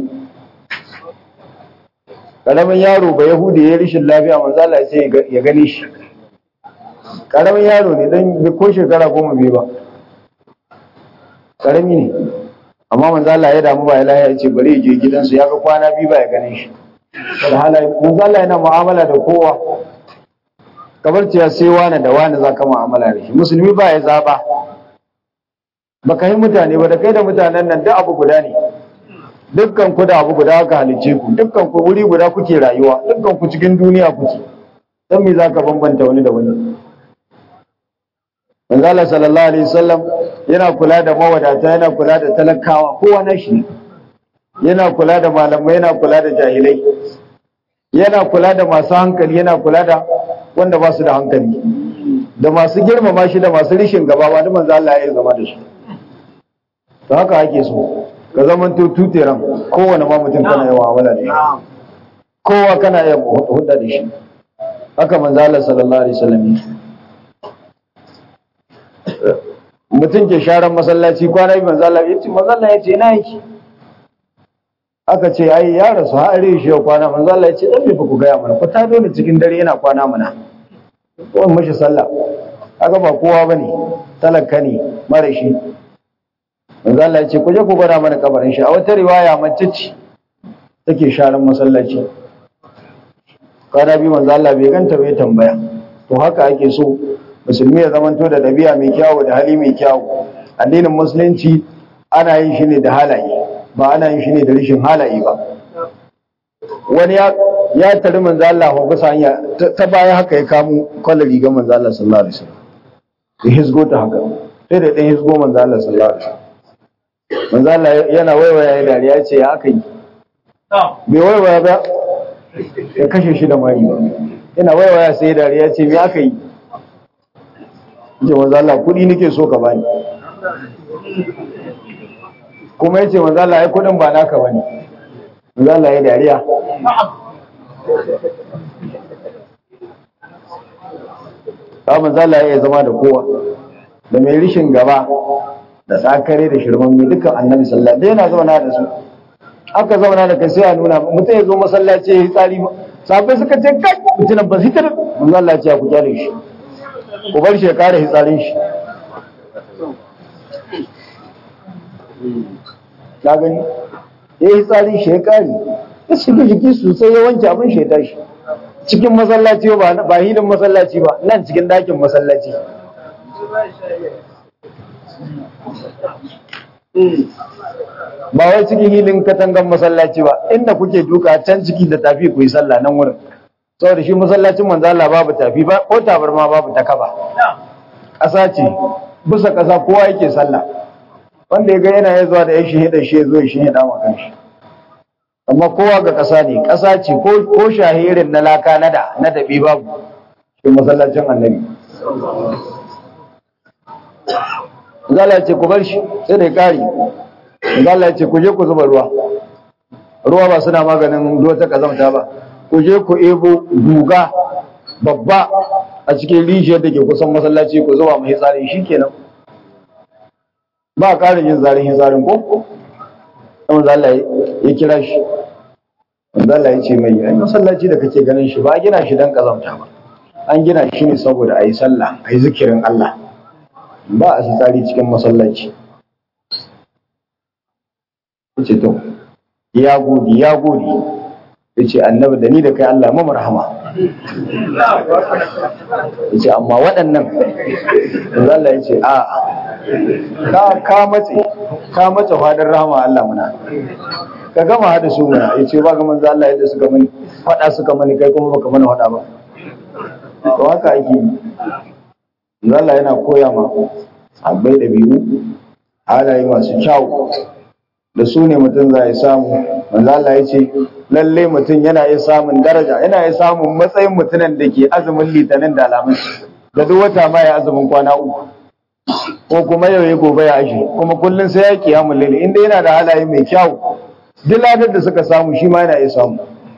karamin yaro ba yahudi ya rishin lafiya manzo Allah ya ce ya gani shi karamin yaro ne dan ko shekara goma bai ba karami ne amma manzo Allah ya damu ba ya lafiya ya ce bari ya je gidansu ya ga kwana biyu ba ya gane shi da halaye manzo Allah yana mu'amala da kowa kamar cewa sai wani da wani za ka mu'amala da shi musulmi ba ya zaba ba ka yi mutane ba da kai da mutanen nan duk abu guda ne dukkan ku da abu guda aka halice ku dukkan ku wuri guda kuke rayuwa dukkan ku cikin duniya kuke dan me zaka bambanta wani da wani manzo Allah sallallahu alaihi wasallam yana kula da mawadata yana kula da talakawa kowa na shi yana kula da malamai yana kula da jahilai yana kula da masu hankali yana kula da wanda ba su da hankali da masu girmama shi da masu rishin gaba ba da manzo Allah ya yi zama da su to haka ake so ka zaman to tuteran kowane ma mutum kana yawa wala da shi kowa kana iya hudda da shi haka manzo Allah sallallahu alaihi wasallam mutum ke sharan masallaci kwana biyu manzo Allah yace manzo Allah yace ina yake aka ce ai ya rasu har are shi kwana manzo Allah yace dan me ku gaya mana ku ta dole cikin dare yana kwana mana ko mashi sallah kaga ba kowa bane talaka ne mara shi manzo Allah yace ku je ku gwada mana kabarin shi a wata riwaya mace ce take sharan masallaci kwana biyu manzo Allah bai ganta bai tambaya to haka ake so musulmi ya zamanto da ɗabi'a mai kyawu da hali mai kyawu addinin musulunci ana yin shi ne da halaye ba ana yin shi ne da rashin halaye ba wani ya ya tari manzo Allah ko bisa hanya ta baya haka ya kamo kwallon rigar manzo Allah sallallahu alaihi wasallam ya hisgo ta haka sai da ɗan hisgo manzo Allah sallallahu alaihi wasallam manzo Allah yana waiwaya ya dariya ya ce ya aka yi bai waiwaya ba ya kashe shi da mari ba yana waiwaya sai ya dariya ya ce me aka yi ce manzo Allah kuɗi nake so ka bani kuma yace manzo Allah ai kuɗin ba naka bane manzo Allah ya dariya ba manzo Allah ya zama da kowa da mai rishin gaba da tsakare da shirman mai dukkan annabi sallallahu alaihi yana zauna da su aka zauna da kai sai a nuna mutum ya zo masallaci ya yi tsari sabai suka ce kai mutunan ba zitar manzo Allah ya ce ku kyale shi ku bar shi ya kare hitsarin shi ka gani ya yi hitsarin shi ya kare ya shiga jiki sosai ya wanke abin shi ya tashi cikin masallaci ba ba hilin masallaci ba nan cikin dakin masallaci ba wai cikin hilin katangan masallaci ba inda kuke duka can ciki da tafi ku yi sallah nan wurin saboda shi masallacin manzo Allah babu tafi ba ko tabarma babu takaba ƙasa ce bisa ƙasa kowa yake sallah wanda ya ga yana ya zuwa da ya shahida shi ya zo ya shahida ma kanshi amma kowa ga ƙasa ne ƙasa ce ko shahirin na laka na da na dabi babu shi masallacin annabi Zala ce ku bar shi sai da ya kare Zala ce ku je ku zuba ruwa ruwa ba suna maganin ruwa ta kazamta ba ku je ku ebo guga babba a cikin rijiyar da ke kusan masallaci ku zuba mai tsarin shi kenan ba a ƙarin yin zarin tsarin ko kuma zala ya kira shi zala ya ce mai ai masallaci da kake ganin shi ba a gina shi don kazamta ba an gina shi ne saboda a yi sallah a yi zikirin Allah ba a tsari cikin masallaci ce to ya gode ya gode ya ce annabi da ni da kai Allah mamar rahama ya ce amma waɗannan da Allah ya ce a ka ka mace ka mace fadar rahama Allah muna ka gama hada su muna ya ce ba ga manzo Allah yadda suka mani faɗa suka mani kai kuma baka mana faɗa ba to haka ake yi Allah yana koya ma abai da biyu halaye masu kyau da su ne mutum za ya samu manzo Allah ya ce lalle mutum yana iya samun daraja yana iya samun matsayin mutumin da ke azumin litinin da alamun da duk wata ma ya azumin kwana uku ko kuma yau ya gobe ya ashe kuma kullum sai ya kiyamu lalle inda yana da halaye mai kyau duk ladar da suka samu shi ma yana iya samu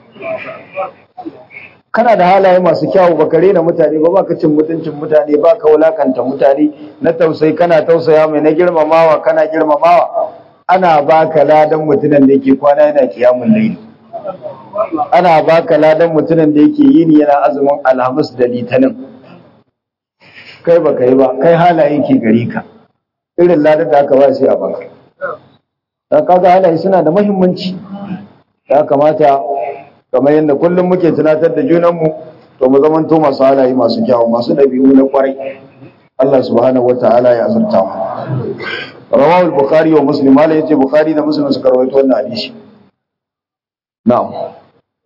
kana da halaye masu kyawu baka rena mutane ba baka cin mutuncin mutane baka wulakanta mutane na tausayi kana tausaya mai na girmamawa kana girmamawa ana baka ladan mutumin da yake kwana yana kiyamun laili ana baka ladan mutumin da yake yini yana azumin alhamis da litinin kai baka yi ba kai halaye ke gari ka irin ladan da aka ba sai a baka da kaga halaye suna da muhimmanci ya kamata kamar yadda kullum muke tunatar da junanmu to mu zamanto masu halaye masu kyawu masu ɗabi'u na kwarai Allah subhanahu wata'ala ya azurta mu rawahu al-bukhari wa muslim mala yace bukhari da muslim suka rawaito wannan hadisi na'am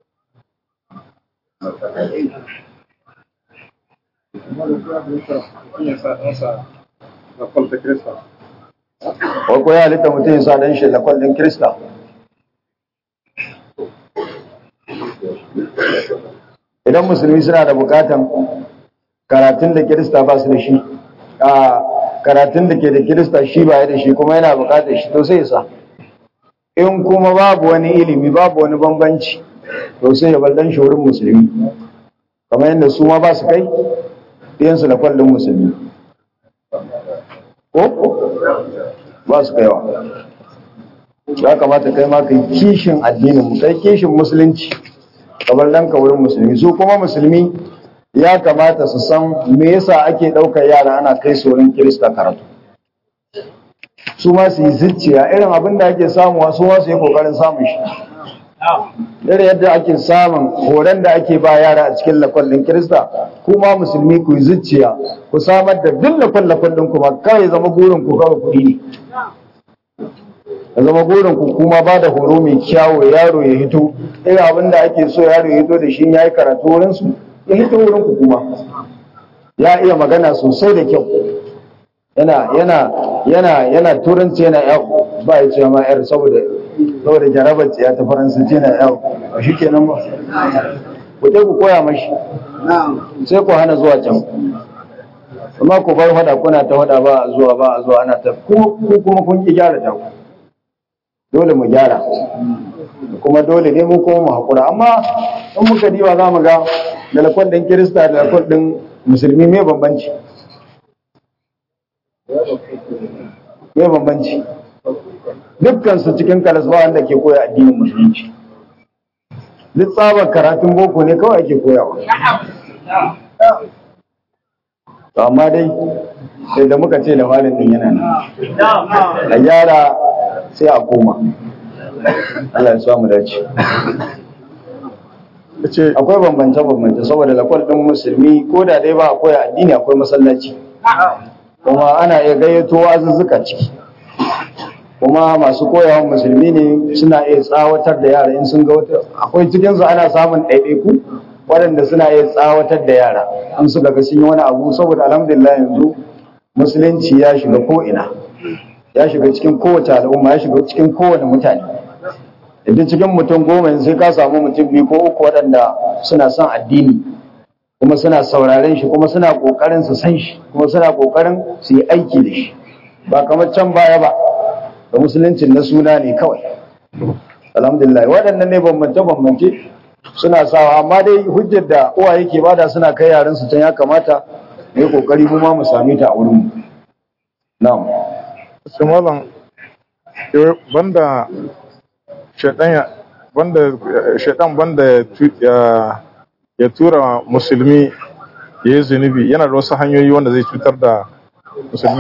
Wai ko ya halitta mutum ya sa dan shi lakwal din Kirista? idan musulmi suna da bukatan karatun da kirista ba su da shi a karatun da ke da kirista shi ba da shi kuma yana bukatar shi to sai sa in kuma babu wani ilimi babu wani bambanci to sai ya baldan shi wurin musulmi kamar yadda su ma ba su kai ɗiyansu da kwallon musulmi ko ba su kaiwa ya kamata kai ma kai kishin addinin mu kai kishin musulunci kamar dan ka wurin musulmi su kuma musulmi ya kamata su san me yasa ake ɗaukar yara ana kai su wurin kirista karatu su ma su yi zuciya irin abin da ake samuwa su ma su yi kokarin samun shi irin yadda ake samun horon da ake ba yara a cikin lakwallin kirista kuma musulmi ku yi zuciya ku samar da duk lakwallakon ɗin kuma kawai zama burin ku kawai kuɗi ne ya zama burin ku kuma ba da horo mai kyawo yaro ya hito irin abin da ake so yaro ya hito da shi ya yi karatu wurin su ya hito wurin ku kuma ya iya magana sosai da kyau yana yana yana yana turanci yana yau ba ya ce ma yar saboda saboda jarabar ya ta faransanci yana yau ba shi kenan ba ku je ku koya mashi sai ku hana zuwa can amma ku bar hada kuna ta hada ba a zuwa ba a zuwa ana ta ku kuma kun ki gyara ta dole mu gyara kuma dole ne mun kuma mu hakura amma in muka diba za mu ga da lakon ɗin kirista da lakon ɗin musulmi me bambanci me bambanci dukkan su cikin kalas ba wanda ke koya addinin musulunci duk tsabar karatun boko ne kawai ake koyawa to amma dai sai da muka ce da malin din yana nan a gyara sai a koma Allah ya samu dace ce akwai bambance bambance saboda lakwal din musulmi ko da dai ba a koya addini akwai masallaci kuma ana iya gayyato wazuzzuka ciki kuma masu koyawa musulmi ne suna iya tsawatar da yara in sun ga wata akwai cikinsu ana samun ɗaiɗaiku waɗanda suna iya tsawatar da yara in suka ga sun yi wani abu saboda alhamdulillah yanzu musulunci ya shiga ko'ina ya shiga cikin kowace al'umma ya shiga cikin kowane mutane idan cikin mutum goma sai ka samu mutum biyu ko uku waɗanda suna son addini kuma suna sauraren shi kuma suna ƙoƙarin su san shi kuma suna ƙoƙarin su yi aiki da shi ba kamar can baya ba da musuluncin na suna ne kawai alhamdulillah waɗannan ne bambance bambance suna sawa amma dai hujjar da uwa yake bada suna kai yaran su can ya kamata mu yi kokari mu ma mu same ta a wurin mu na'am su malam banda shaidan ya banda shaidan banda ya tu- ya- ya tura musulmi ya yi zunubi yana da wasu hanyoyi wanda zai cutar da musulmi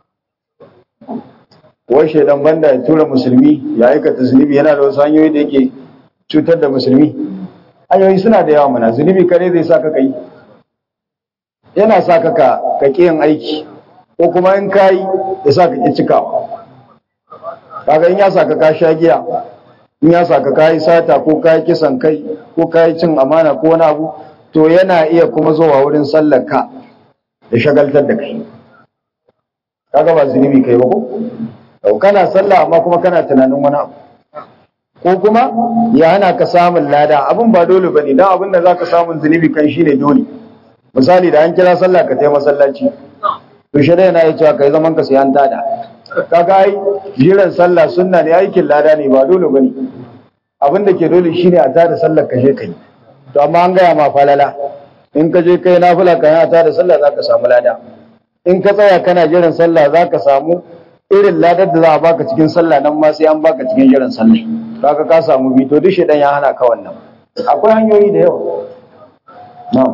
wai shaidan banda ya tura musulmi ya aikata zunubi yana da wasu hanyoyi da yake cutar da musulmi hanyoyi suna da yawa mana zunubi kare zai sa ka kai yana sa ka ka ka ƙi yin aiki ko kuma in ka yi ya sa ka ƙi cikawa kaga in ya sa ka ka sha giya in ya sa ka ka yi sata ko ka yi kisan kai ko ka yi cin amana ko wani abu to yana iya kuma zuwa wurin sallar ka da shagaltar da kai kaga ba zunubi kai ba ko Yau kana sallah amma kuma kana tunanin wani abu ko kuma ya hana ka samun lada abin ba dole bane dan abin da zaka samun zunubi kan shine dole misali da an kira sallah ka tayi masallaci to shi yana ya cewa kai zaman ka sai an tada kaga ai jiran sallah sunna ne aikin lada ne ba dole bane abin da ke dole shine a tada sallar ka je kai to amma an gaya ma falala in ka je kai nafila ka a tada sallah zaka samu lada in ka tsaya kana jiran sallah zaka samu irin ladar da za a baka cikin sallah nan ma sai an baka cikin jiran sallah kaga ka samu bi to duk shedan ya hana ka wannan akwai hanyoyi da yawa na'am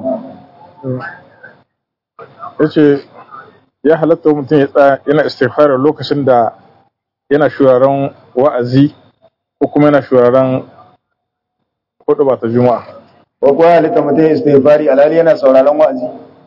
ya ce ya halatta mutum ya tsaya yana istighfar lokacin da yana shuraren wa'azi ko kuma yana shuraren hudu ba ta juma'a ko ko ya halitta mutum ya istighfari alhali yana sauraron wa'azi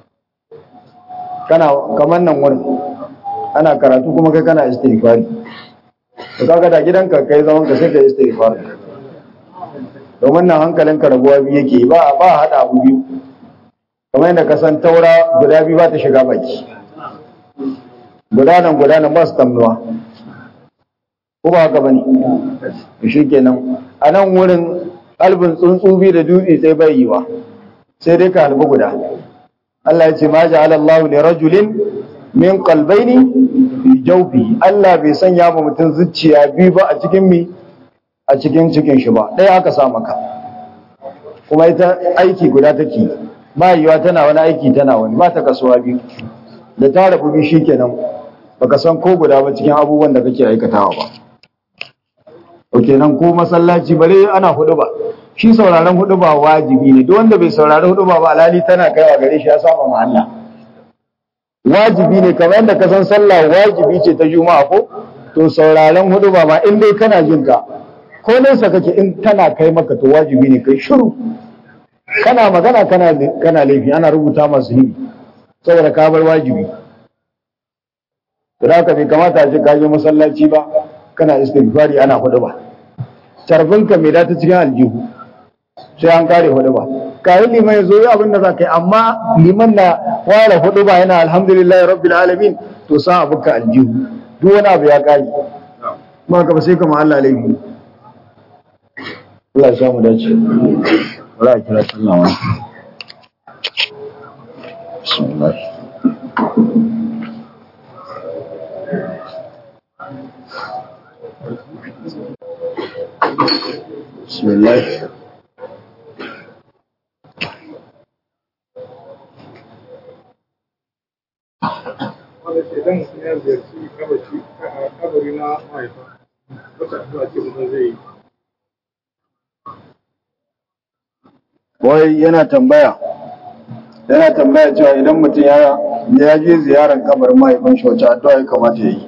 kana kamar nan wurin ana karatu kuma kai kana istighfari to kaga da gidanka kai zaman ka sai ka istighfari domin nan hankalinka rabuwa biyu yake ba ba hada abu biyu kamar yadda ka san taura guda biyu ba ta shiga baki guda nan guda nan ba su tamnuwa ko ba haka bane shi kenan a nan wurin albin tsuntsu biyu da dutse sai bai yiwa sai dai ka halbi guda Allah ya ce ma ja'ala Allah li rajulin min qalbayni fi jawfi Allah bai sanya ba mutum zuciya biyu ba a cikin mi a cikin cikin shi ba ɗaya aka sa maka kuma ita aiki guda take ba yiwa tana wani aiki tana wani ba ta kasuwa biyu da ta rabu biyu shikenan baka san ko guda ba cikin abubuwan da kake aikatawa ba to kenan ko masallaci bare ana hudu ba shi sauraron hudu ba wajibi ne duk wanda bai saurari hudu ba ba alali tana kaiwa gare shi ya saba ma Allah wajibi ne kamar yadda ka san sallah wajibi ce ta juma'a ko to sauraron hudu ba ma in dai kana jin ka ko nesa kake in tana kai maka to wajibi ne kai shiru kana magana kana kana laifi ana rubuta masu hibi saboda ka bar wajibi to da bai kamata a ce ka je masallaci ba kana istighfari ana hudu ba tarfinka mai data cikin aljihu sai an kare hudu ba kayan liman ya zo yi abin da za ka yi amma liman na fara hudu ba yana alhamdulillah rabbil alamin to sa abu ka aljihu duk wani abu ya kare ma ka ba sai kama Allah laifi Allah ya samu dace wala a kira sallah wa bismillah bismillah wanda ke dan mutum ya ziyarci kabaci kabari na mahaifa wata addu'a ce mutum zai yi wai yana tambaya yana tambaya cewa idan mutum ya ya je ziyarar kabarin mahaifin shi wacce addu'a ya kamata ya yi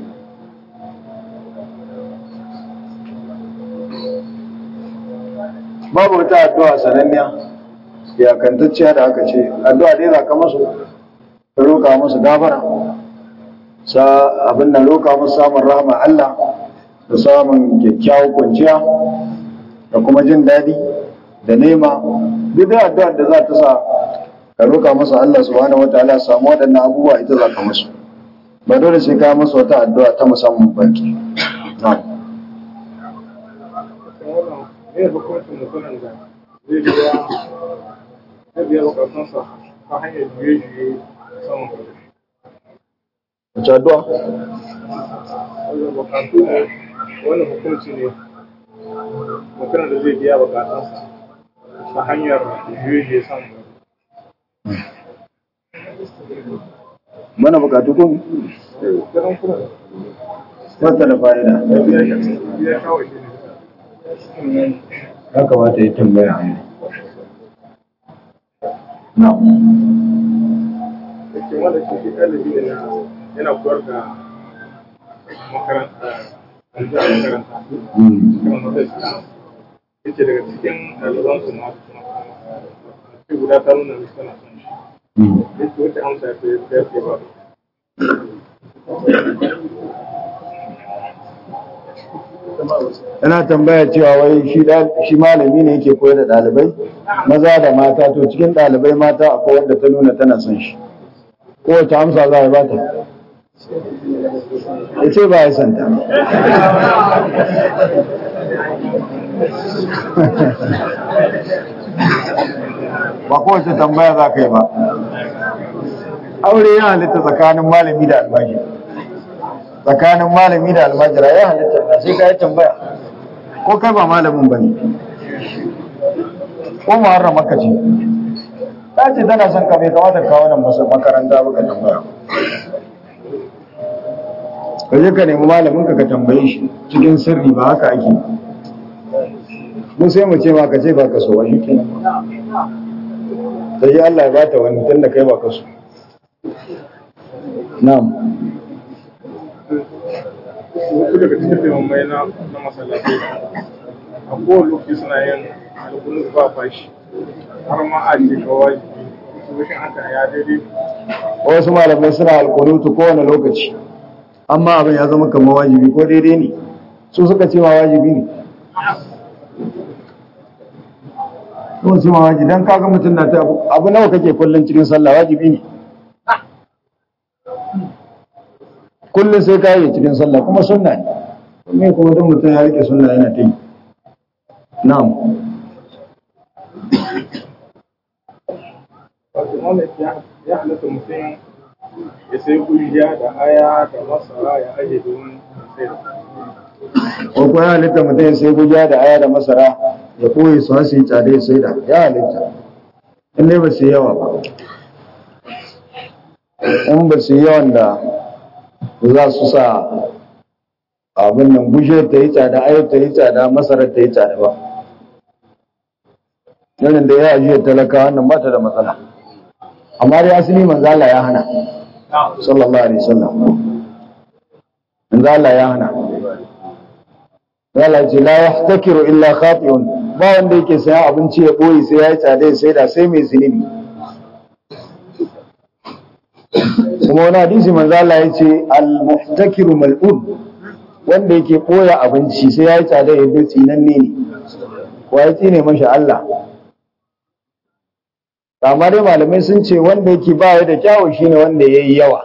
babu wata addu'a sananniya iyakantacciya da aka ce addu'a dai za ka masu ka roƙa musu gafara sa abin da roƙa musu samun rahama Allah da samun kyakkyawar kwanciya da kuma jin daɗi da nema duk da addu'ar da za ta sa ka roƙa masa Allah subhanahu wataala ya samu waɗannan abubuwa ita za ka musu ba dole sai ka masa wata addu'a ta musamman ba ke na'am kan wannan ne hukuncin mutumin da zai biya zai biya bukatunsa ta hanyar juye-juye saman kuɗi wace addu'a wannan bukatu ne wannan hukunci ne mutumin da zai biya bukatunsa ta hanyar juye-juye saman kuɗi mana bukatu kun ganin kuma wata da fa'ida ya kawai shi ne ya kamata ya tambaya a na'am cikin wanda shi shi ɗalibi ne na yana koyar da makaranta a jihar makaranta cikin wata shi ya ce daga cikin ɗalibansu na ce guda ta nuna mishi tana son shi ya ce wata amsa ya ce ya ce ba yana tambaya cewa wai shi da- shi malami ne yake koyar da ɗalibai maza da mata to cikin ɗalibai mata akwai wanda ta nuna tana son shi kowace amsa za a bata ya ce ba ya santa ba kowace tambaya za ka yi ba aure ya halitta tsakanin malami da almajiri tsakanin malami da almajira ya halitta na sai ka yi tambaya ko kai ba malamin ba ne ko muharram maka ce ta ce tana son ka bai kamata ka wannan masa makaranta ba ka tambaya ka je ka nemi malamin ka ka tambaye shi cikin sirri ba haka ake mu sai mu ce ma ka ce ba ka so ba shi kenan sai Allah ya bata wani tun da kai ba ka so na'am wasu daga cikin limamai na na masallatai a kowane lokaci suna yin alkunu ba fashi har ma a ce kawai su shi aka ya daidai wasu malamai suna alkunutu kowane lokaci amma abin ya zama kamar wajibi ko daidai ne su suka ce ma wajibi ne ko ce ma wajibi dan kaga mutum na ta abu- abu nawa kake kullun cikin sallah wajibi ne kullun sai ka yi cikin sallah kuma sunna ne me kuma dan mutum ya rike sunna yana ta yi na'am wato wannan ya ya halatta mutum ya sai kujiya da aya da masara ya aje domin sai da ko ko ya halitta mutum ya sai guja da aya da masara ya koyi su hasi tsada ya sai da ya halitta in dai ba su yi yawa ba in ba su yi yawan da za su sa abin nan guje ta yi tsada ayar ta yi tsada masarar ta yi tsada ba yanin da ya ajiye talaka wannan ba ta da matsala amma dai asali manzala ya hana sallallahu alaihi wasallam manzala ya hana Allah ce la yahtakiru illa khati'un ba wanda yake sayan abinci ya boye sai ya yi tsada sai da sai mai zunubi kuma wani hadisi manzo Allah ya ce al-muhtakiru mal'un wanda yake boya abinci sai ya yi tsada ya bi tsinanne ne ko ya tsine masha Allah amma dai malamai sun ce wanda yake ba da kyawu shine wanda yayi yawa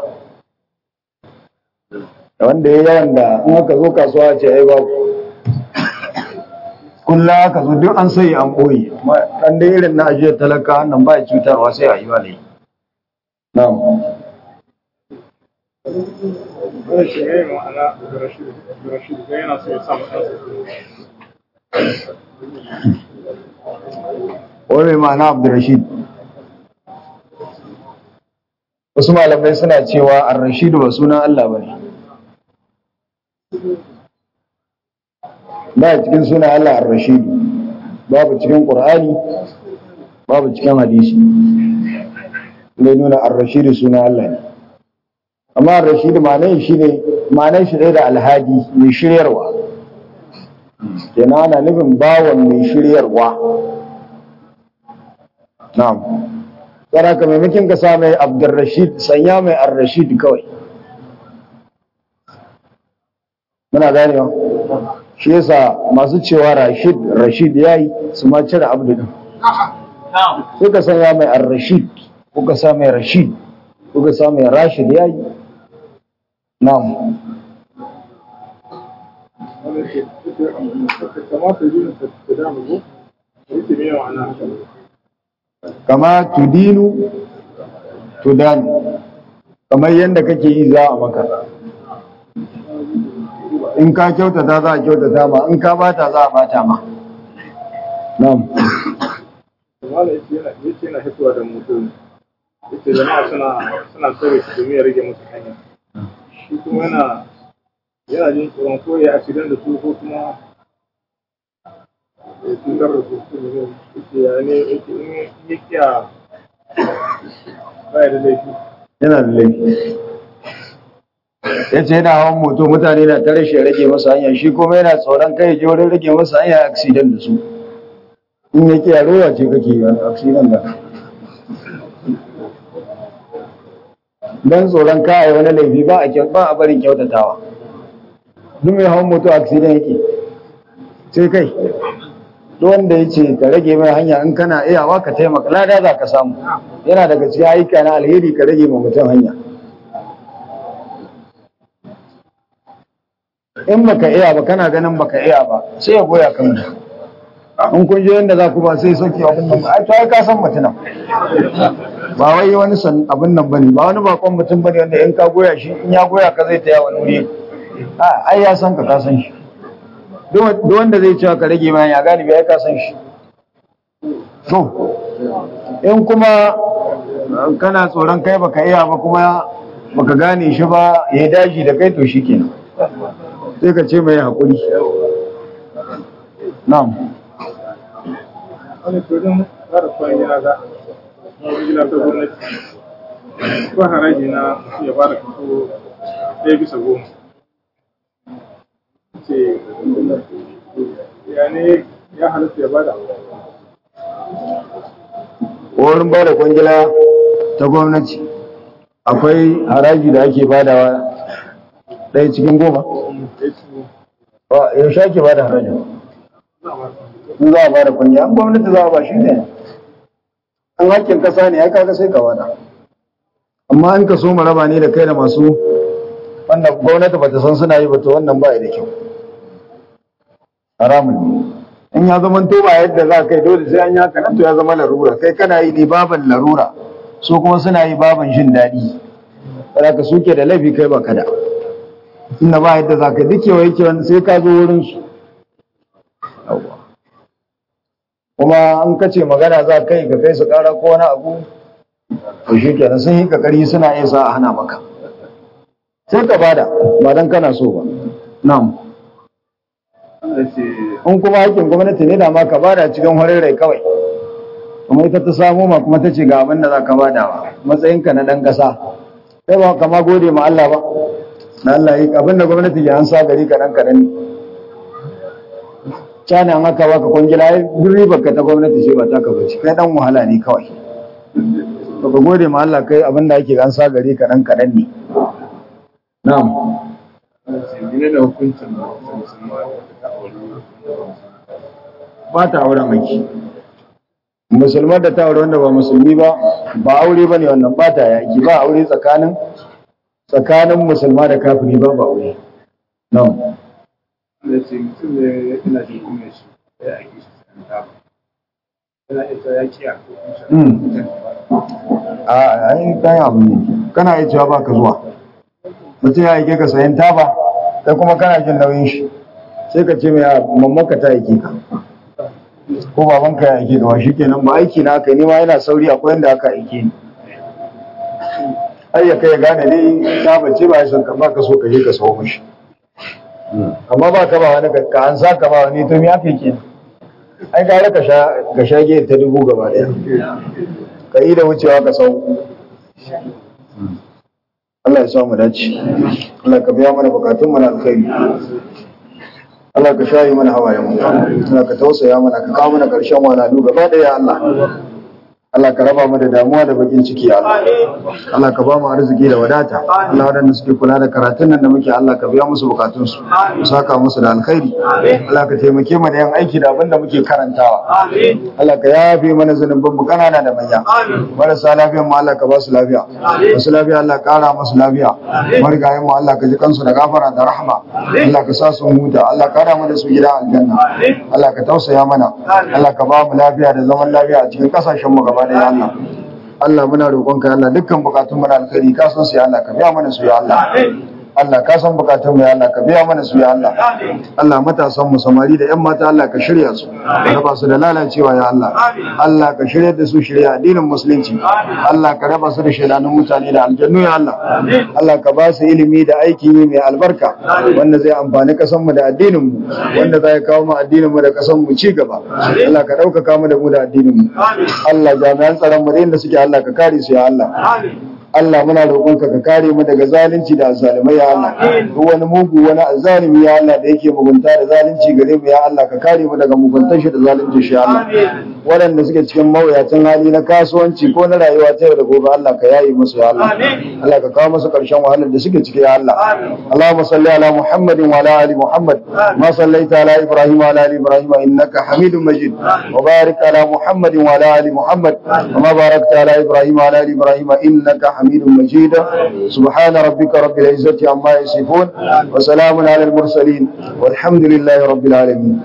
wanda yayi yawan da in aka zo kasuwa ce ai babu kullum aka zo duk an sai an boye amma dan dai irin na ajiyar talaka wannan ba ya cutarwa sai a yi wa ne na'am Wani shi ne ma'ana da Rashid, da Rashid ga yana so ya sa mu ɗansa wani ma'ana abdurrashid wasu malamai suna cewa ar-rashidu ba sunan Allah ba ne ba cikin sunan Allah ar-rashidu babu cikin qur'ani babu cikin hadisi ne nuna ar-rashidu sunan Allah ne amma ar-rashidu ma'anar shi ne ma'anar shi da alhadi mai shiryarwa kenan ana nufin bawan mai shiryarwa na'am tsara ka maimakin ka sa mai abdurrashid sanya mai ar-rashid kawai muna ganewa shi yasa masu cewa rashid rashid yayi su ma cire abdu din sai ka sanya mai ar-rashid ko ka sa mai rashid ko ka sa mai rashid yayi na'am wani ce kamata yi ta damu ko yake mai ma'ana kama tudinu tudanu kamar yadda kake yi za a maka in ka kyautata za a kyautata ma in ka bata za a bata ma na'am kamar yace yana yace yana hitowa da mutum yace jama'a suna suna tsare shi domin ya rage musu hanya shi kuma yana yana jin tsoron ko ya accident da su ko kuma ya cutar da su su ne yace ya ne yace in ya kiya baya da laifi yana da laifi ya ce yana hawan moto mutane na tare shi ya rage masa hanya shi kuma yana tsoron kai ya je wurin rage masa hanya accident da su in ya kiya rowa ce kake yi wani accident da don tsoron ka a yi wani laifi ba a kyau ba a barin kyautatawa duk mai hawan moto accident yake sai kai duk wanda ya ce ka rage mai hanya in kana iyawa ka taimaka lada za ka samu yana daga cikin ayyuka na alheri ka rage ma mutum hanya in baka iya ba kana ganin baka iya ba sai ya goya kan mutum in kun je yadda za ku ba sai sauke abin nan ba ai to ai ka san mutum ba wai wani san abin nan bane ba wani bakon mutum bane wanda in ka goya shi in ya goya ka zai taya wani wuri a ai ya san ka ka san shi duk wanda zai cewa ka rage mai ya galibi ai ka san shi to in kuma kana tsoron kai baka iya ba kuma baka gane shi ba ya daji da kai to shikenan sai ka ce mai haƙuri na'am wani tsoron fara kwan gina ga wani gina ta gwamnati ko haraji na mutum ya fara kaso ɗaya bisa goma ce ya ne ya halatta ya bada wurin ba da kwangila ta gwamnati akwai haraji da ake badawa ɗaya cikin goma yaushe ake ba da haraji in za a ba da kwangila an gwamnati za a ba shi ne an hakkin kasa ne ya kaga sai ka wada amma an ka so raba ne da kai da masu wanda gwamnati ba ta san suna yi ba to wannan ba da kyau haramun ne in ya zama to ba yadda za kai dole sai an yi haka nan to ya zama larura kai kana yi ne baban larura su kuma suna yi baban jin daɗi ka suke da laifi kai ba kada inda ba yadda za ka duk yawa yake wani sai ka zo wurin su kuma an kace magana za kai ka kai su kara ko wani abu to shi kenan sun yi kakari suna iya sa a hana maka sai ka bada ba dan kana so ba na'am in kuma hakkin gwamnati ne da ma ka bada cikin horin rai kawai kuma ita ta samu ma kuma ta ce ga abin da za ka bada wa matsayinka na ɗan ƙasa sai ba kama gode ma Allah ba na Allah yi abin da gwamnati ya ansa gari kaɗan kaɗan ne cana an aka baka kwangila ai duk ribar ka ta gwamnati ce ba taka bace kai dan wahala ne kawai to ka gode ma Allah kai abin da ake gansa gare ka dan kadan ne na'am ne da hukuncin musulma ta aure ba ta auren maki musulman da ta aure wanda ba musulmi ba ba aure bane wannan ba ta yaki ba aure tsakanin tsakanin musulma da kafiri ba ba aure na'am da ce mutum ne yana jin kunya shi ya ake shi san ta yana ita ya kiya ko Mm. a ai kai abu ne kana iya cewa baka zuwa mutum ya aike ka sayan taba kai kuma kana jin nauyin shi sai ka ce mai "Ah, mamanka ta aike ka ko babanka ya aike ka ba shikenan ba aiki na aka ni ma yana sauri akwai yanda aka aike ni ai ya kai ya gane dai taba ce ba ya san ka ba ka so ka je ka sawo mishi amma ba ka ba wani ka ka an sa ka ba wani to me aka yi kenan ai gara ka sha ka sha giya ta dubu gaba daya ka yi da wucewa ka sau Allah ya sa mu dace Allah ka biya mana bukatun mana alkhairi Allah ka shayi mana hawayen mu Allah ka tausaya mana ka kawo mana karshen walalu gaba daya Allah Allah ka raba mu da damuwa da bakin ciki ya Allah Allah ka ba mu arziki da wadata Allah wadanda suke kula da karatun nan da muke Allah ka biya musu bukatun su ka saka musu da alkhairi Allah ka taimake mu da yan aiki da abin da muke karantawa Allah ka yafe mana zanubin mu kanana da manya marasa lafiyan mu Allah ka ba su lafiya masu lafiya Allah ka kara musu lafiya marigayen mu Allah ka ji kansu da gafara da rahma Allah ka sa su huta Allah ka kara mu da su gida aljanna Allah ka tausaya mana Allah ka ba mu lafiya da zaman lafiya a cikin kasashen mu gaba da Allah Allah muna roƙonka Allah dukkan bukatun mu na alkhairi ka san su ya Allah ka biya mana su ya Allah Allah ka san bukatun mu ya Allah ka biya mana su ya Allah Allah matasan mu samari da ƴan mata Allah ka shirya su ka raba su da lalacewa ya Allah Allah ka shirya da su shirya addinin musulunci Allah ka raba su da shaidanun mutane da aljannu ya Allah Allah ka ba su ilimi da aiki mai albarka wanda zai amfani kasan mu da addinin mu wanda zai kawo mu addinin mu da kasan mu ci gaba Allah ka ɗaukaka mu da mu da addinin mu Allah jami'an tsaron mu da inda suke Allah ka kare su ya Allah Allah muna roƙonka ka kare mu daga zalunci da azzalumai ya Allah duk wani mugu wani azzalumi ya Allah da yake mugunta da zalunci gare mu ya Allah ka kare mu daga muguntar shi da zalunci shi ya Allah waɗanda suke cikin mawuyacin hali na kasuwanci ko na rayuwa ta yau da gobe Allah ka yayi musu ya Allah Allah ka kawo musu ƙarshen wahalar da suke ciki ya Allah Allahumma salli ala Muhammadin wa ala ali Muhammad ma sallaita ala Ibrahim wa ala ali Ibrahim innaka Hamidum Majid wa barik ala Muhammadin wa ala ali Muhammad kama barakta ala Ibrahim wa ala ali Ibrahim innaka حميد مجيد سبحان ربك رب العزة عما يصفون وسلام على المرسلين والحمد لله رب العالمين